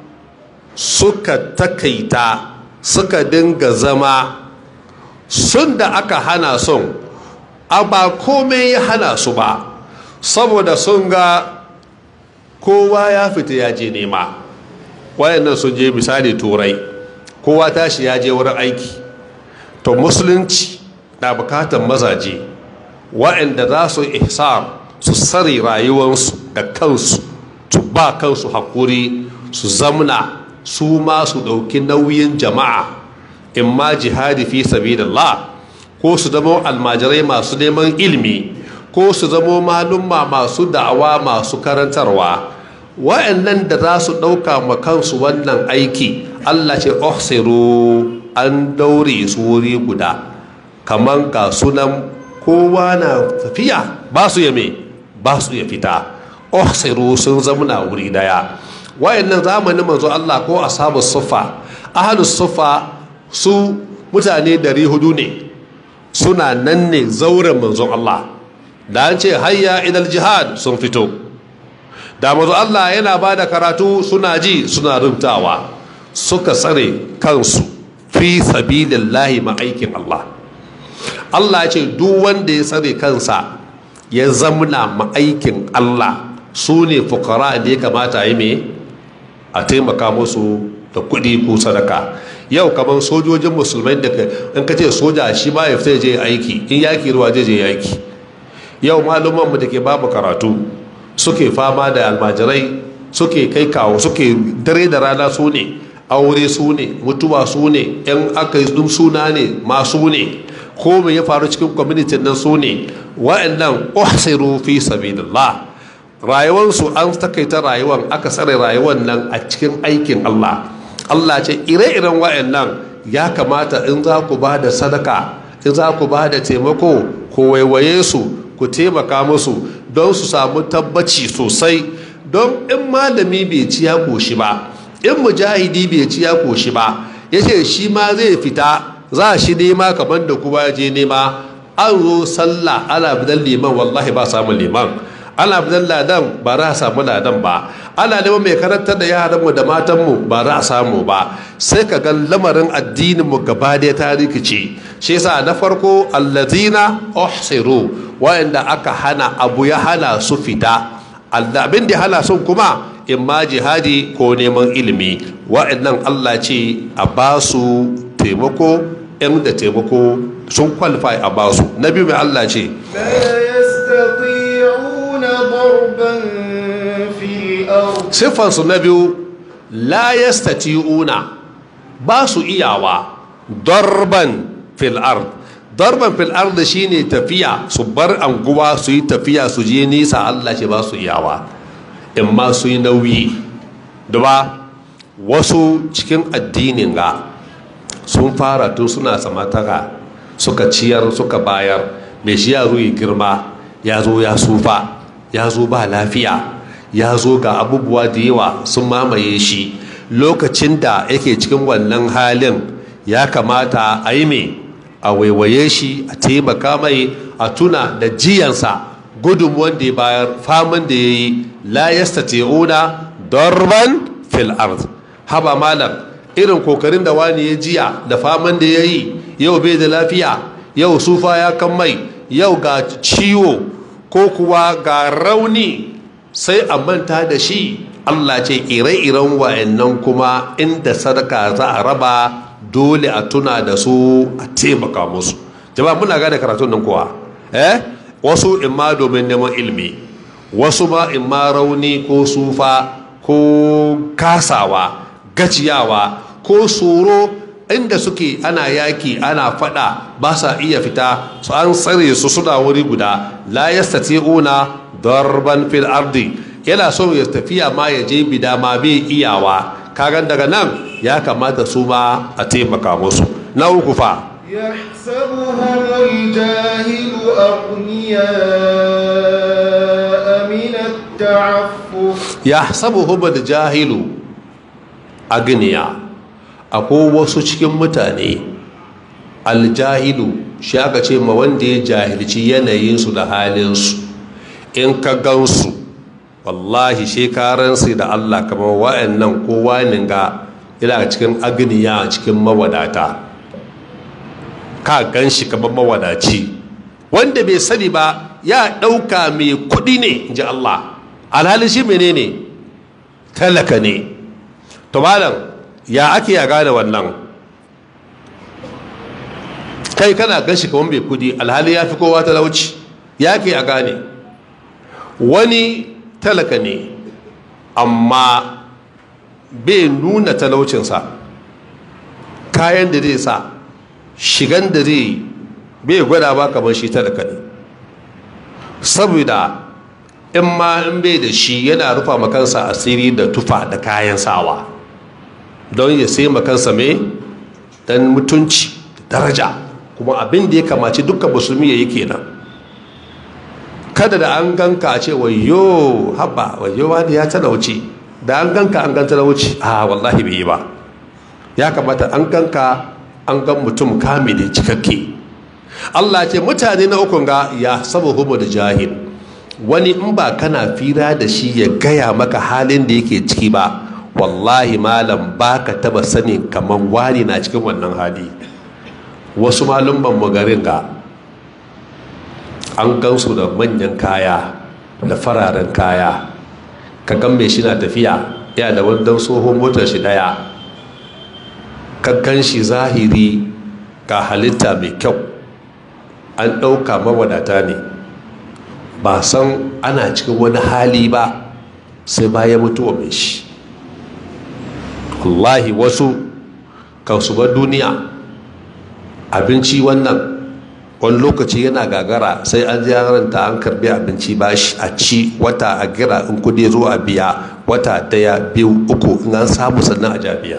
suka takaita suka dinga zama sun da aka hana sun a ba komai ya hana su ba saboda sun ga kowa ya fita ya je nema wayannan sun je misali turai kowa tashi ya je wurin aiki to musulunci na bukatar mazaje wa'anda za su ihsar su sare rayuwarsu da kansu su ba kansu hakuri su zamna su ma su ɗauki nauyin jama'a in ma jihadi fi sabilillah ko su zama almajirai masu neman ilimi ko su zama malumma masu da'awa masu karantarwa wa'annan da za su ɗauka ma kansu wannan aiki allah ce ohsiru an daure su wuri guda kamar ga sunan kowa na tafiya ba su yame ba su ya fita ohsiru sun zamana wuri daya wayannan zamanin manzo Allah ko ashabu sufa ahlus sufa su mutane dari hudu ne suna nan ne zauren manzon Allah da an ce hayya idal jihad sun fito da manzo Allah yana ba da karatu suna ji suna rubtawa suka tsare kansu fi sabilillahi ma'aikin Allah Allah ce duk wanda ya tsare kansa ya zamna ma'aikin Allah su ne fukara da ya kamata yi me a taimaka musu da kuɗi ko sadaka yau kamar sojojin musulmai da in ka ce soja shi ma ya fita je aiki in yaki ruwa zai je yaki yau maluman mu da ke babu karatu suke fama da almajirai suke kai kawo suke dare da rana su ne aure su ne mutuwa su ne yan aka yi suna ne masu ne ko me ya faru cikin kwamitin nan su ne wa'annan uhsiru fi sabilillah rayuwarsu an takaita rayuwar aka tsare rayuwar nan a cikin aikin Allah Allah ce ire-iren wa'annan ya kamata in za ku ba da sadaka in za ku ba da taimako ku waiwaye su ku taimaka musu don su samu tabbaci sosai don in malami bai ci ya koshi ba in mujahidi bai ci ya koshi ba ya ce shi ma zai fita za shi nema kamar da kuma ya je nema an zo sallah ana bidan liman wallahi ba samun liman ana bidan ladan ba za a samu ladan ba ana neman mai karantar da yaranmu da matanmu ba za a samu ba sai ka ga lamarin addininmu gaba da ta rikice shi yasa na farko allazina uhsiru wa'anda aka hana abu ya hana su fita abin da hana sun kuma in ma jihadi ko neman ilimi wa'annan Allah ce a ba su taimako yan da taimako sun kwalifai a ba su na biyu mai Allah ce
لا يستطيعون ضربا في الأرض
siffansu na biyu la yastati'una ba su iyawa darban fil ard darban fil ard shine tafiya su bar anguwa su yi tafiya su je nisa Allah ce ba su iyawa in ma su yi nauyi da ba wasu cikin addinin ga sun fara tun suna samataka suka ciyar suka bayar mai shi ya zo yi girma ya zo ya sufa ya zo ba lafiya ya zo ga abubuwa da yawa sun mamaye shi lokacin da yake cikin wannan halin ya kamata a yi mai a waiwaye shi a taimaka mai a tuna da jiyansa gudun wanda ya bayar famin da ya yi la yastati'una darban fil ard haba malam irin kokarin da wani ya jiya da faman da ya yi yau bai da lafiya yau sufa ya kan mai yau ga ciwo ko kuwa ga rauni sai a manta da shi Allah ce ire-iren wa'annan kuma inda sadaka za a raba dole a tuna da su a taimaka musu jama'a muna gane karatun nan kuwa eh wasu imma domin neman ilimi wasu ma imma rauni ko sufa ko kasawa gajiyawa ko tsoro inda suke ana yaki ana fada ba sa iya fita su an tsare su suna wuri guda la yastati'una darban fil ardi yana so ya tafiya ma ya je bida ma bai iyawa kagan daga nan ya kamata su ma a taimaka musu na uku fa
يحسبهم الجاهل أغنياء من التعفف
yahsabuhum jahilu agniya akwai wasu cikin mutane aljahilu shi aka ce ma wanda ya jahilci yanayinsu da halinsu in ka gansu wallahi shekaransu da allah kamar wa'annan kowa ga ila cikin agniya cikin mawadata ka gan shi kamar mawadaci wanda bai sani ba ya ɗauka mai kuɗi ne in ji allah alhali shi menene talaka ne to malam ya ake ya gane wannan kai kana gan shi kamar mai kudi alhali ya fi kowa talauci ya ke a gane wani talaka ne amma bai nuna talaucinsa kayan da zai sa shigan da zai bai gwada ba kamar shi talaka ne saboda in ma in bai da shi yana rufa makansa asiri da tufa da kayan sawa don ya sai makansa mai dan mutunci da daraja kuma abin da ya kamaci dukkan musulmi ya yi kenan kada da an ganka a ce wayo haba wayo wani ya talauci da an ganka an gan talauci a wallahi bai yi ba ya kamata an ganka an gan mutum kamili cikakke Allah ce mutane na ukun ga ya saba hubu da jahil wani in ba kana fira da shi ya gaya maka halin da yake ciki ba wallahi malam ba ka taba sanin kamar wani na cikin wannan hali wasu malumban garin ga an gansu da manyan kaya da fararen kaya ka gan mai shi na tafiya ya da wandon tsohon motar shi daya ka gan shi zahiri ga halitta mai kyau an ɗauka mawadata ne ba san ana cikin wani hali ba sai bayan mutuwa mai shi wallahi wasu kan su bar duniya abinci wannan wani lokaci yana gagara sai an ranta an karbi abinci bashi a ci wata a gira in kudi zo a biya wata daya biyu uku in an samu sannan a jabiya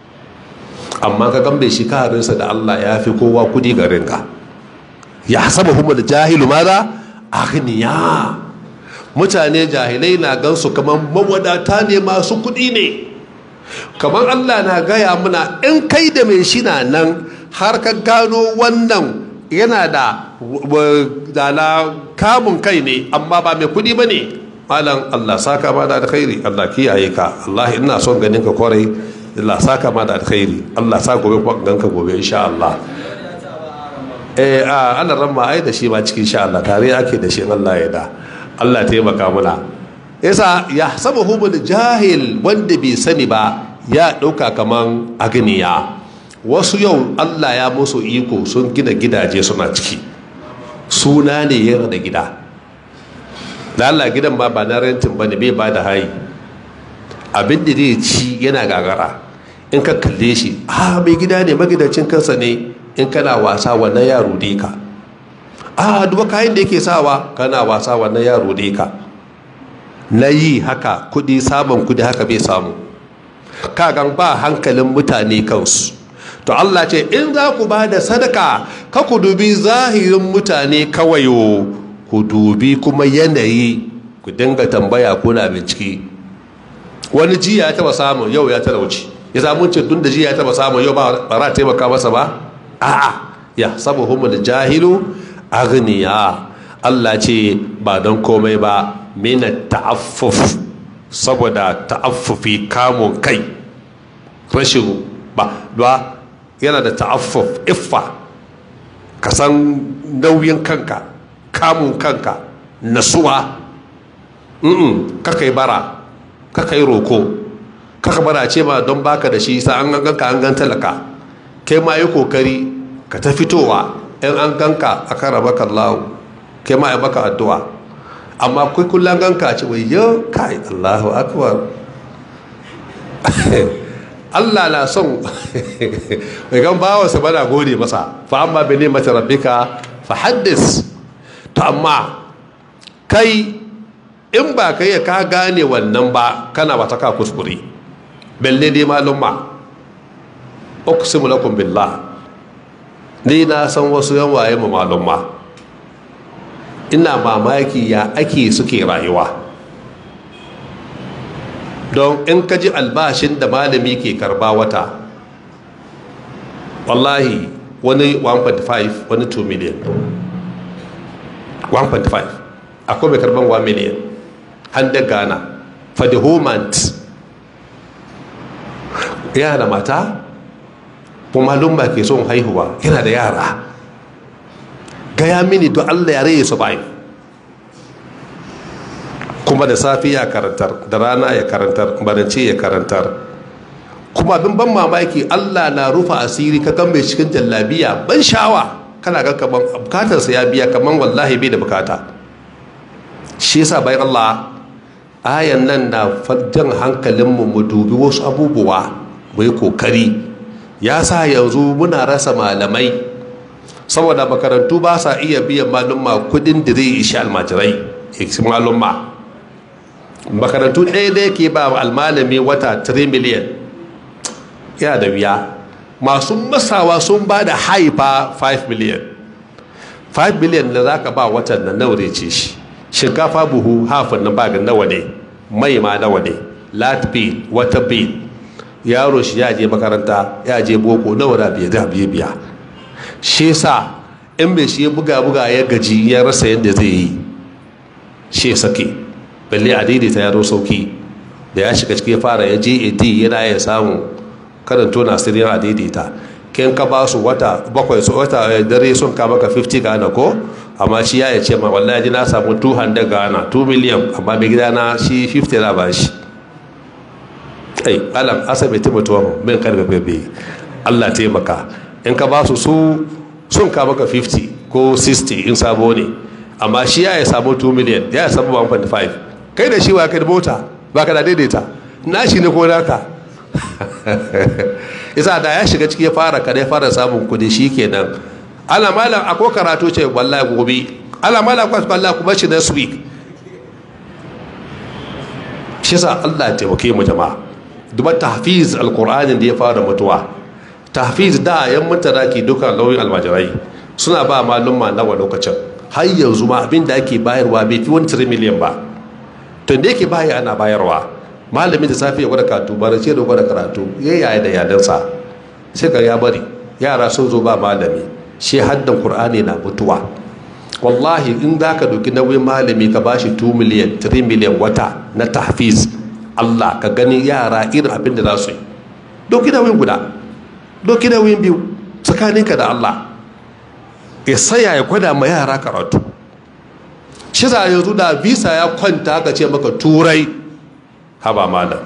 amma ka gambe shi kaharinsa da allah ya fi kowa kudi garin ka ya saba kuma da jahilu maza agniya mutane jahilai na gansu kamar mawadata ne masu kudi ne kamar allah na gaya muna in kai da mai shi na nan har ka gano wannan yana da dala kamun kai ne amma ba mai kudi ba ne malam allah saka ma da alkhairi allah kiyaye ka allah ina son ganin ka kwarai allah saka ma da alkhairi allah sa gobe kuma ganka gobe insha allah eh a ana ramma ai da shi ma cikin insha allah tare ake da shi allah ya da allah taimaka muna yasa ya saba humul jahil wanda bai sani ba ya dauka kaman agniya wasu yau allah ya musu iko sun gina gidaje suna ciki suna ne yana da gida da allah gidan ba ba na rentin ba ne bai ba da hayi abin da zai ci yana gagara in ka kalle shi a mai gida ne magidacin kansa ne in kana wasa wannan yaro ne ka a duba kayan da yake sawa kana wasa wannan yaro ne ka na yi haka kudi samun kudi haka bai samu kagan ba hankalin mutane kansu to Allah ce in za ku ba da sadaka ka ku dubi zahirin mutane kawai ku dubi kuma yanayi ku dinga tambaya kuna bincike wani jiya ya taba samu yau ya talauci ya samu ce tun da jiya ya taba samu yau ba ra taimaka masa ba a'a ya sabu humul jahilu aghniya Allah ce ba don komai ba mina ta'affuf saboda ta'affufi kamun kai rashin ba yana da ta'affuf iffa ka san nauyin kanka kamun kanka nasuwa mm kaka yi bara kaka yi roko kaka bara ce ma don baka da shi sa an ganka an gan talaka kai ma yi kokari ka ta fitowa in an ganka a kan raba kallahu kai ma yi maka addu'a amma kai kullum ganka ce wai yau kai allahu akbar Allah na son mai gan bawansa bana gode masa fa amma bi ne mata rabbika fa haddis to amma kai in ba kai ka gane wannan ba kana ba ta ka kuskure belle dai malumma uqsimu lakum billah ni na san wasu yan waye mu malumma ina mamaki ya ake suke rayuwa don in ka ji albashin da malami ke karba wata wallahi wani 1.5 wani 2 million 1.5 akwai mai karban 1 million hannun ghana for the whole month yana da mata kuma lumba ke son haihuwa yana da yara gaya mini don allah ya rai su bayan kuma da safi ya karantar da rana ya karantar barance ya karantar kuma abin ban mamaki allah na rufa asiri ka gan mai cikin jallabiya ban shawa kana ga kaman bukatarsa ya biya kaman wallahi bai da bukata shi yasa bayan allah ayan nan na jan hankalinmu mu dubi wasu abubuwa mu yi kokari ya sa yanzu muna rasa malamai saboda makarantu ba sa iya biyan malumma kudin da zai ishi almajirai malumma makarantu ɗaya da yake ba almalami wata 3 miliyan yana da wuya masu masawa sun ba da haifa 5 miliyan 5 miliyan da za ka ba watan na naure ce shi shinkafa buhu hafin na bagin nawa ne mai ma nawa ne lat bill wata bill yaro shi ya je makaranta ya je boko nawa da biya da biya biya shi sa in bai shi buga buga ya gaji ya rasa yadda zai yi shi sake balle a daidaita yaro sauki da ya shiga cikin fara ya je ad yana ya samu karin tona sirrin a daidaita kin ka ba su wata bakwai su wata dare sun ka maka 50 gana ko amma shi ya ce ma wallahi na samu 200 gana 2 miliyan amma mai gida na shi 50 na ba shi ai alam asabe ta mutuwa min karbe bebe Allah taimaka in ka ba su su sun ka maka 50 ko 60 in sabo ne amma shi ya samu 2 miliyan ya samu 1.5 kai da shi wa kai da mota ba ka da daidaita na shi ne ko naka isa da ya shiga ciki ya fara kada ya fara samun kudi shi kenan ala malam ako karatu ce wallahi gobe ala malam kwas wallahi kuma shi next week shi sa Allah ya taimake mu jama'a duba tahfiz alqur'anin da ya fara mutuwa tahfiz da yan mutane ke dukan lauyin almajirai suna ba malumma nawa lokacin har yanzu ma abin da ake bayarwa bai fi wani 3 miliyan ba to da yake baya ana bayarwa malamin da safe ya gwada karatu bara ce da gwada karatu ya yaya da yadansa sai ga ya bari yara sun zo ba malami shi haddan qur'ani na mutuwa wallahi in za ka doki nauyin malami ka ba shi 2 miliyan 3 miliyan wata na tahfiz allah ka gani yara irin abin da za su yi doki nauyin guda doki nauyin biyu tsakaninka da allah ya saya ya gwada ma yara karatu shi za yanzu da visa ya kwanta ka ce maka turai haba malam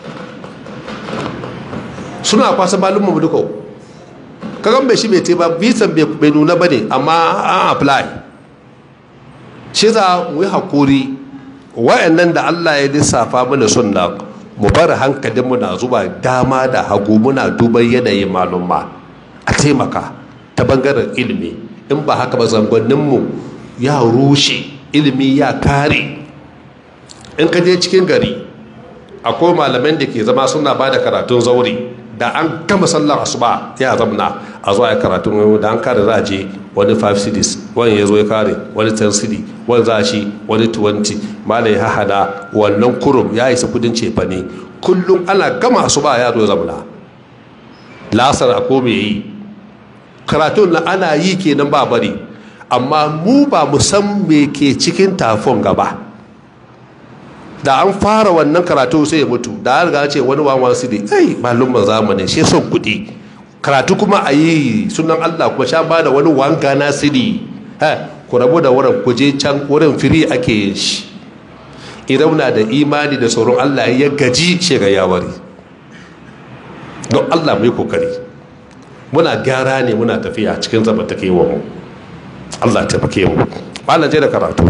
suna kwasa malumma duka kagan bai shi bai te ba visa bai nuna ba ne amma an apply shi za mu yi haƙuri wa'annan da allah ya lissafa mana sunna mu bar hankalinmu na zuba dama da hagu muna duban yanayin malumma a taimaka ta bangaren ilimi in ba haka ba zangonninmu ya rushe ilimi ya kare in ka je cikin gari akwai malaman da ke zama suna ba da karatun zauri da an gama sallar asuba ya zamna a zuwa ya karatun da an kare za a je wani 5 cities wani ya zo ya kare wani 10 city wani za shi wani 20 malai hahada wannan kurum ya isa kudin cefa ne kullum ana gama asuba ya zo ya zamna lasar a ko me yi karatun na ana yi kenan ba bari amma mu ba mu san me ke cikin tafon gaba da an fara wannan karatu sai ya mutu da an riga ce wani wawan su ne ai malumman zamani shi son kuɗi karatu kuma a yi sunan allah kuma sha ba da wani wanga na siri ha ku rabu da wurin ku je can wurin firi ake yin shi idan na da imani da sauran allah ya gaji shiga yawari don allah mai kokari muna gyara ne muna tafiya cikin zamantakewa mu allah taimake mu malam je da karatu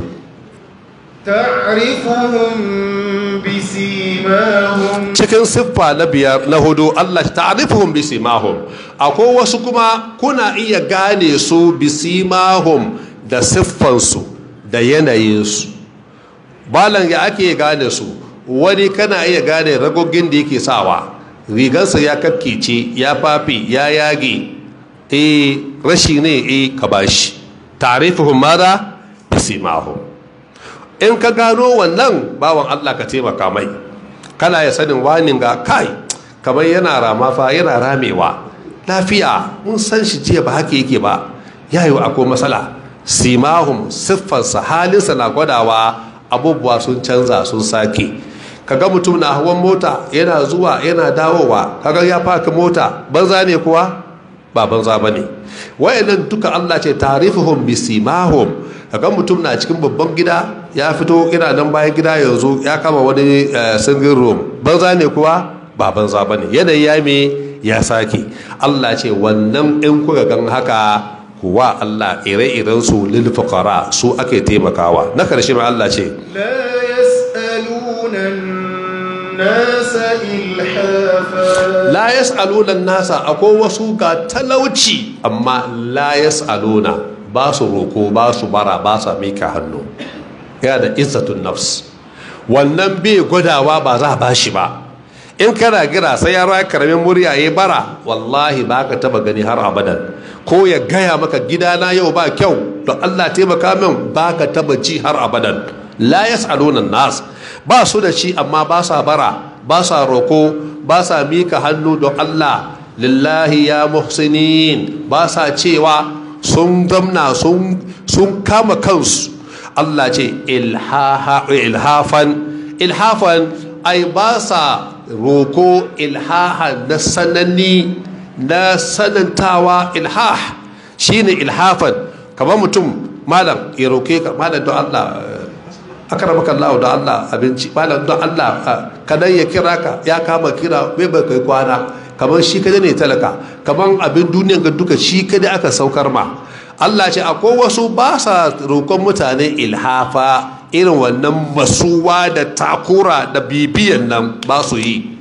تعرفهم بسيماهم
cikin siffa na biyar na hudu Allah ta'rifuhum bisimahum akwai wasu kuma kuna iya gane su bisimahum da siffansu da yanayinsu balan ya ake gane su wani kana iya gane ragogin da yake sawa rigarsa ya kakkice ya fafi ya yage eh rashi ne eh ka bashi ta'rifuhum mada bisimahum in ka gano wannan bawan Allah ka taimaka mai kana ya sanin wanin ga kai kamar yana rama fa yana ramewa lafiya mun san shi jiya ba haka yake ba yayo akwai matsala simahum siffarsa halinsa na gwadawa abubuwa sun canza sun sake kaga mutum na hawan mota yana zuwa yana dawowa kaga ya faka mota banza ne kuwa ba banza ba ne wayannan duka Allah ce tarifuhum bisimahum kaga mutum na cikin babban gida ya fito ina nan bayan gida yanzu ya kama wani single room banza ne kuwa ba banza ba ne yanayi ya me ya sake Allah ce wannan in kuka gan haka kuwa Allah ire-iren su lil fuqara su ake taimakawa na karshe mai Allah ce
لا يسألون الناس إلحافا
la yas'aluna nasa akwai wasu ga talauci amma la yas'aluna ba su roko ba su bara ba su mika hannu yana da izzatun nafs wannan bai gwadawa ba za a bashi ba in kana gira sai ya raya karamin murya ya bara wallahi ba ka taba gani har abadan ko ya gaya maka gidana yau ba kyau don allah taimaka min ba ka taba ji har abadan la yas'aluna nas ba su da shi amma ba sa bara ba sa roko ba sa mika hannu don allah lillahi ya muhsinin ba sa cewa sun zamna sun kama kansu Allah ce ilhafan ilhafan ai ba sa roko ilhaha na sananni na sanantawa ilhah shine ilhafan kamar mutum malam ya roke ka malam don Allah akaramaka Allah da Allah abinci malam don Allah kadan ya kira ka ya kama kira bai bai kai kwana kamar shi kada ne talaka kamar abin duniyan ga duka shi kada aka saukar ma Allah ce akwai wasu ba sa roƙon mutane ilhafa irin wannan masuwa da takura da bibiyan nan ba su yi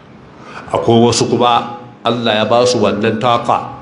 akwai wasu kuma Allah ya ba su wannan taka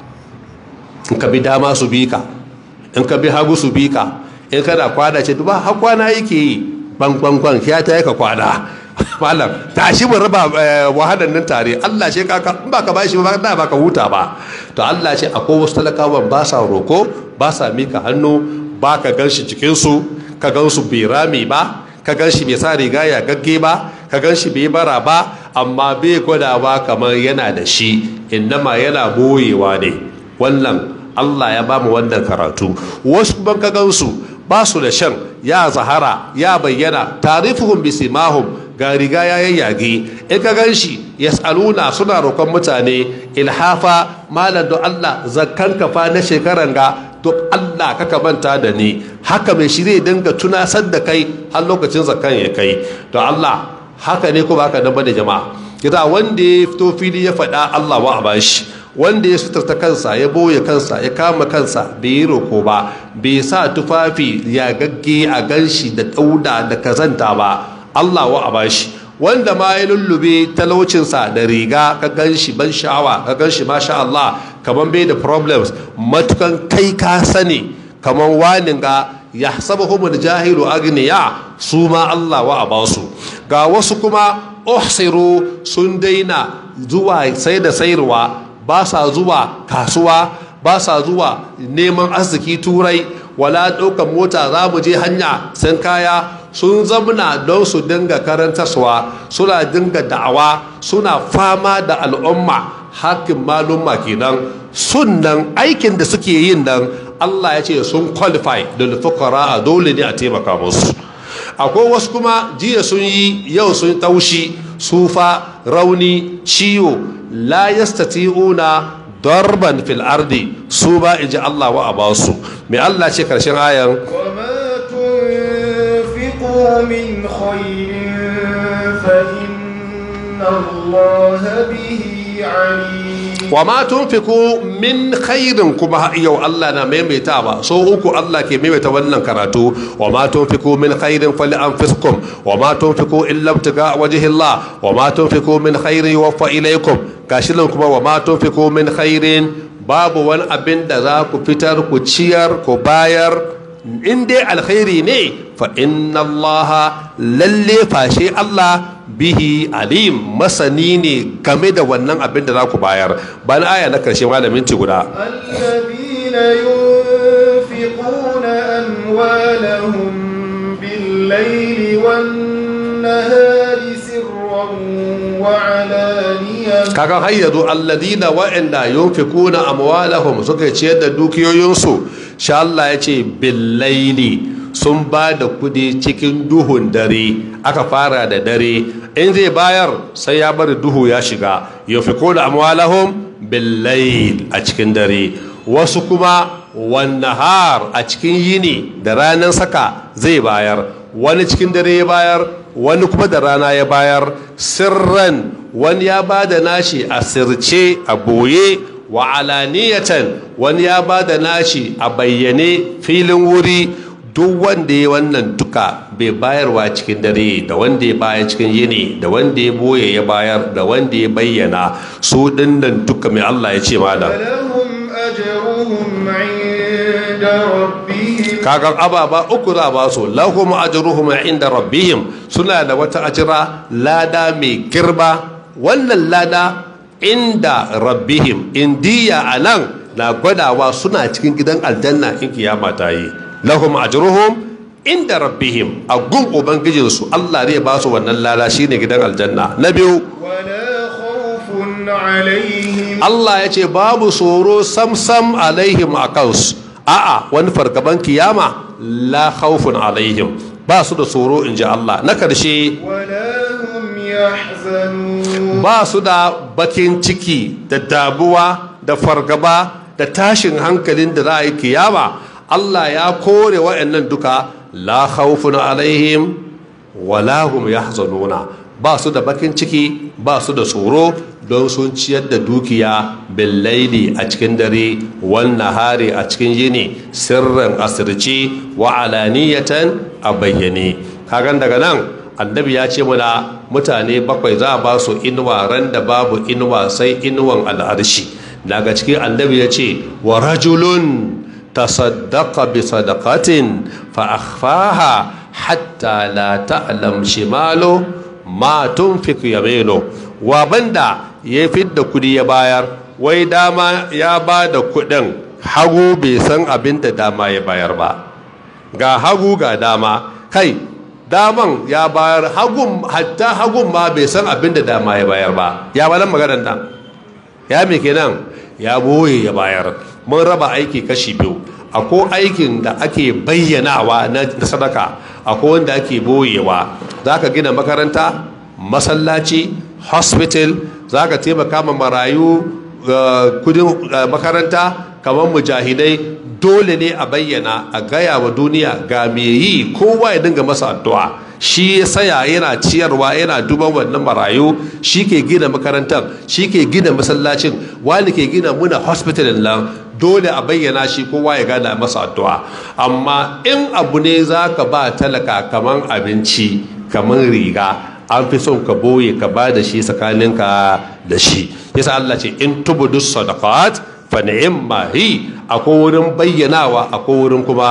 in ka bi dama su bi ka in ka bi hagu su bi ka in kana kwada ce duba har kwana yake yi bankwankwan ya ta ka kwada malam tashi mu raba wahalar nan tare Allah ce kaka in baka bashi ba da baka huta ba to Allah ce akwai wasu talakawan ba sa roko ba sa mika hannu ba ka gan shi cikin su ka gan su bai rami ba ka gan shi bai sa riga ya gagge ba ka gan shi bai bara ba amma bai gwadawa kamar yana da shi innama yana boyewa ne wannan Allah ya ba mu wannan karatu wasu ban ka gan su ba su da shan ya zahara ya bayyana tarifuhum bisimahum ga riga ya yayyage in ka gan shi yas'aluna suna roƙon mutane ilhafa malam don Allah zakkan kafa na shekaran ga to Allah kaka manta da ni haka mai shi zai dinga tunasar da kai har lokacin zakkan ya kai to Allah haka ne kuma haka nan bane jama'a kita wanda ya fito fili ya faɗa Allah wa a bashi wanda ya suturta kansa ya boye kansa ya kama kansa bai yi roko ba bai sa tufafi ya gagge a ganshi da ɗauda da kazanta ba Allah wa a bashi wanda ma ya lullube talaucinsa da riga ka gan shi ban sha'awa ka gan shi masha Allah kamar bai da problems matukan kai ka sani kamar wanin ga ya saba kuma da jahilu agniya su ma Allah wa a basu ga wasu kuma uhsiru sun daina zuwa sai da sayarwa ba sa zuwa kasuwa ba sa zuwa neman arziki turai wala ɗaukar mota za mu je hanya san kaya sun zamna don su dinga karantarwa suna dinga da'awa suna fama da al'umma hakin malumma kenan sunan aikin da suke yin nan Allah ya ce sun qualify da fukara a dole ne a taimaka musu akwai wasu kuma jiya sun yi yau sun taushi sufa rauni ciwo la yastati'una darban fil ardi su ba in ji Allah wa a basu mai Allah ce karshen ayan
وما تنفقوا من خير فإن الله به عليم
wa ma tunfiku min khairin kuma yau Allah na maimaita ba so uku Allah ke maimaita wannan karatu wa ma tunfiku min khairin fali anfusikum wa ma tunfiku illa ibtiga wajhi Allah wa ma tunfiku min khairin yuwaffa ilaykum gashi nan kuma wa ma tunfiku min khairin babu wani abin da za ku fitar ku ciyar ku bayar in dai alkhairi ne fa inna allaha lalle fashe Allah bihi alim masani ne game da wannan abin da za ku bayar bayan aya na karshe malamin ci guda
الذين ينفقون أموالهم بالليل والنهار سرا وعلانية
kakan hayyadu alladina wa'anda yunfikuna amwalahum suka ciyar da dukiyoyinsu sha Allah ya ce billaili sun ba da kudi cikin duhun dare aka fara da dare in zai bayar sai ya bari duhu ya shiga yunfikuna amwalahum billail a cikin dare wasu kuma wannahar a cikin yini da ranar saka zai bayar wani cikin dare ya bayar wani kuma da rana ya bayar sirran wani ya ba da nashi a sirce a boye wa alaniyatan wani ya ba da nashi a bayyane filin wuri duk wanda ya wannan duka bai bayarwa cikin dare da wanda ya bayar cikin yini da wanda ya boye ya bayar da wanda ya bayyana su dinnan duka mai Allah ya ce malam
فلهم أجرهم عند ربهم
kagan ababa uku za ba su lahum ajruhum inda rabbihim suna da wata ajira lada mai girma wannan lada inda rabbihim indiya anan na gwadawa suna cikin gidan aljanna in kiyama ta yi lahum ajruhum inda rabbihim a gun ubangijinsu Allah zai ba su wannan lada shine gidan aljanna na biyu
ولا خوف عليهم
Allah ya ce babu tsoro samsam alaihim a kansu a'a wani fargaban kiyama la khawfun alaihim ba su da tsoro in ji Allah na karshe
ولا هم يحزنون
ba su da bakin ciki da damuwa da fargaba da tashin hankalin da za a yi kiyama Allah ya kore wa'annan duka la khawfun alaihim wala hum yahzanuna ba su da bakin ciki ba su da tsoro don sun ciyar da dukiya billaili a cikin dare wannan hari a cikin yini sirrin asirci wa alaniyatan a bayyane kagan daga nan annabi ya ce muna mutane bakwai za a ba su inuwa ran da babu inuwa sai inuwan al'arshi daga cikin annabi ya ce wa rajulun tasaddaqa bi sadaqatin fa akhfaha hatta la ta'lam shimalu ma tunfiq yaminu wa banda ya fidda kudi ya bayar wai dama ya ba da kudin hagu bai san abin da dama ya bayar ba ga hagu ga dama kai daman ya bayar hagun hatta hagun ma bai san abin da dama ya bayar ba ya balan maganar nan ya me kenan ya boye ya bayar mun raba aiki kashi biyu akwai aikin da ake bayyanawa na sadaka akwai wanda ake boyewa za ka gina makaranta masallaci hospital za ka taimaka ma marayu kudin makaranta kamar mujahidai dole ne a bayyana a gaya wa duniya ga me yi kowa ya dinga masa addu'a shi ya saya yana ciyarwa yana duban wannan marayu shi ke gina makarantar shi ke gina masallacin wani ke gina muna hospital nan dole a bayyana shi kowa ya gana masa addu'a amma in abu ne za ka ba talaka kamar abinci kamar riga an fi son ka boye ka ba da shi tsakaninka da shi yasa Allah ce in tubudu sadaqat fa ni'ma hi akwai wurin bayyanawa akwai wurin kuma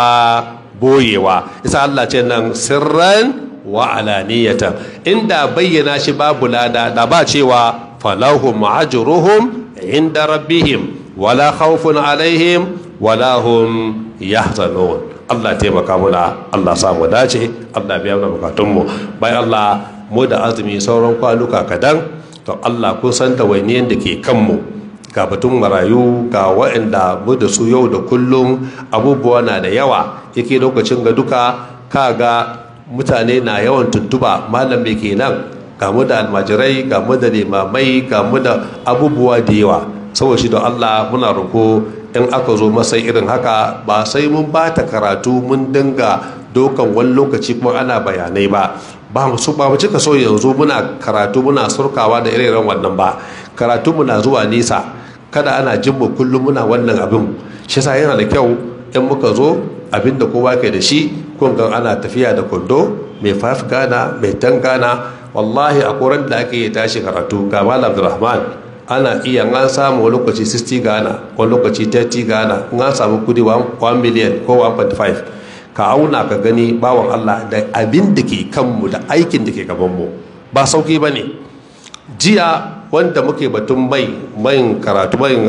boyewa yasa Allah ce nan sirran wa alaniyatan inda bayyana shi babu lada da ba cewa falahum ajruhum inda rabbihim wala khawfun alaihim wala hum yahzanun Allah taimaka muna Allah samu dace Allah biya mana bukatunmu bai Allah mu da azumi sauran kwanuka kadan to Allah kun san da wainiyan da ke kanmu ga batun marayu ga waɗanda mu da su yau da kullum abubuwa na da yawa yake lokacin ga duka kaga mutane na yawan tuntuba malam me kenan ga mu da almajirai ga mu da limamai ga mu da abubuwa da yawa saboda shi da Allah muna roko in aka zo masai irin haka ba sai mun ba ta karatu mun dinga dokan wani lokaci kuma ana bayanai ba ba mu ba mu cika so yanzu muna karatu muna surkawa da irin wannan ba karatu muna zuwa nisa kada ana jin mu kullum muna wannan abin shi yasa yana da kyau in muka zo abin da kowa ke da shi kun ga ana tafiya da kwando mai faf gana mai tan gana wallahi a koran da ake yi tashi karatu ga malam abdulrahman ana iya an samu wani lokaci 60 gana wani lokaci 30 gana in an samu kudi 1 million ko 1.5 ka auna ka gani bawan Allah da abin da ke kanmu da aikin da ke gabanmu ba sauki ba ne jiya wanda muke batun mai mayin karatu mayin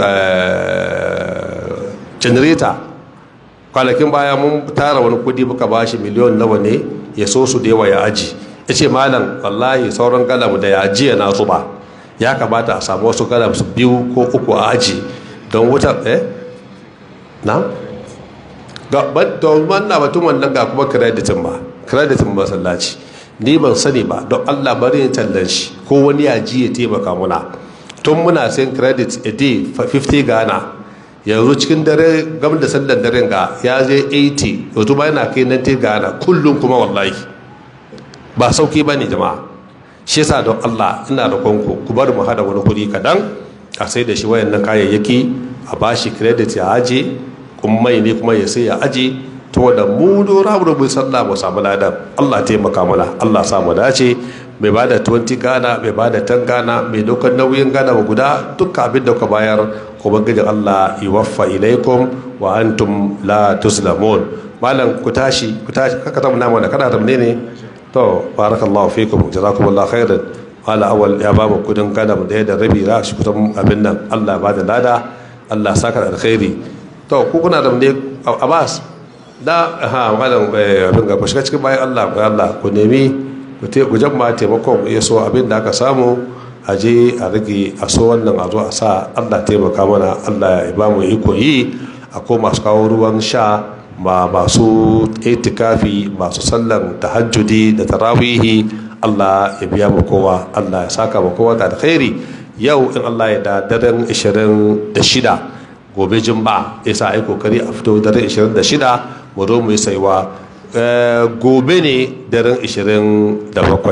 generator kwanakin baya mun tara wani kudi muka bashi miliyon nawa ne ya so su da yawa ya aji ya ce malam wallahi sauran galam da ya ajiya na zuba ya kamata a samu wasu galam su biyu ko uku a aji don wutar eh na ga don wannan batun wannan ga kuma kreditin ba kreditin masallaci ni ban sani ba don allah bari yin tallan shi ko wani ya ji ya taimaka muna tun muna sayan credit a day 50 ghana yanzu cikin dare gam da sallan daren ga ya je 80 yanzu ba yana kai 90 ghana kullum kuma wallahi ba sauki ba ne jama'a shi yasa don allah ina da kwanku ku bar mu hada wani kuɗi kadan a sai da shi wayannan kayayyaki a bashi credit ya aje kuma mai ne kuma ya sai ya aje to da mu dora mu mu sallah mu samu ladan Allah taimaka mana Allah sa mu dace mai bada 20 gana mai bada 10 gana mai dokar nauyin gana mu guda dukkan abin da ka bayar ubangijin Allah yuwaffa ilaikum wa antum la tuzlamun malam ku tashi ku tashi kaka ta muna mana kada ta ne to barakallahu fikum jazakumullahu khairan wala awal ya ba mu kudin gana mu da rabi ra shi kusan abin nan Allah ba da lada Allah saka da alkhairi to ku kuna da ne Abbas da ha malam abin ga shiga cikin bayan Allah ga Allah ku nemi ku te ku jamma taimakon ya so abin da aka samu a je a rage a so wannan a zo a sa Allah taimaka mana Allah ya ba mu iko yi a ko masu kawo ruwan sha ma masu itikafi masu sallan tahajjudi da tarawihi Allah ya biya mu kowa Allah ya saka mu kowa da alkhairi yau in Allah ya da daren 26 gobe jumba ya sa ai kokari a fito daren 26 mu zo mu yi saiwa gobe ne daren 27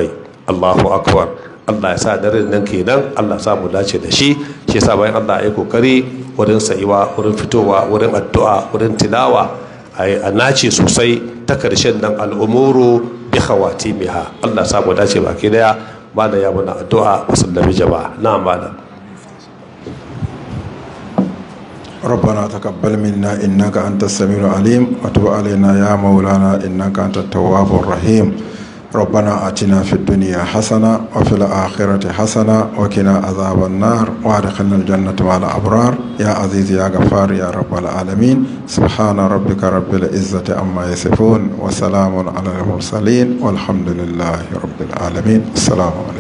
Allahu akbar Allah ya sa daren nan kenan Allah sa mu dace da shi shi yasa bayan Allah ya kokari wurin sayiwa wurin fitowa wurin addu'a wurin tilawa a nace sosai ta karshen nan al'umuru bi khawatimiha Allah sa mu dace baki daya bada ya muna addu'a musallami jama'a na malam
ربنا تقبل منا إنك أنت السميع العليم وتب علينا يا مولانا إنك أنت التواب الرحيم ربنا آتنا في الدنيا حسنة وفي الآخرة حسنة وقنا عذاب النار وادخلنا الجنة مع الأبرار يا عزيز يا غفار يا رب العالمين سبحان ربك رب العزة عما يصفون وسلام على المرسلين والحمد لله رب العالمين السلام عليكم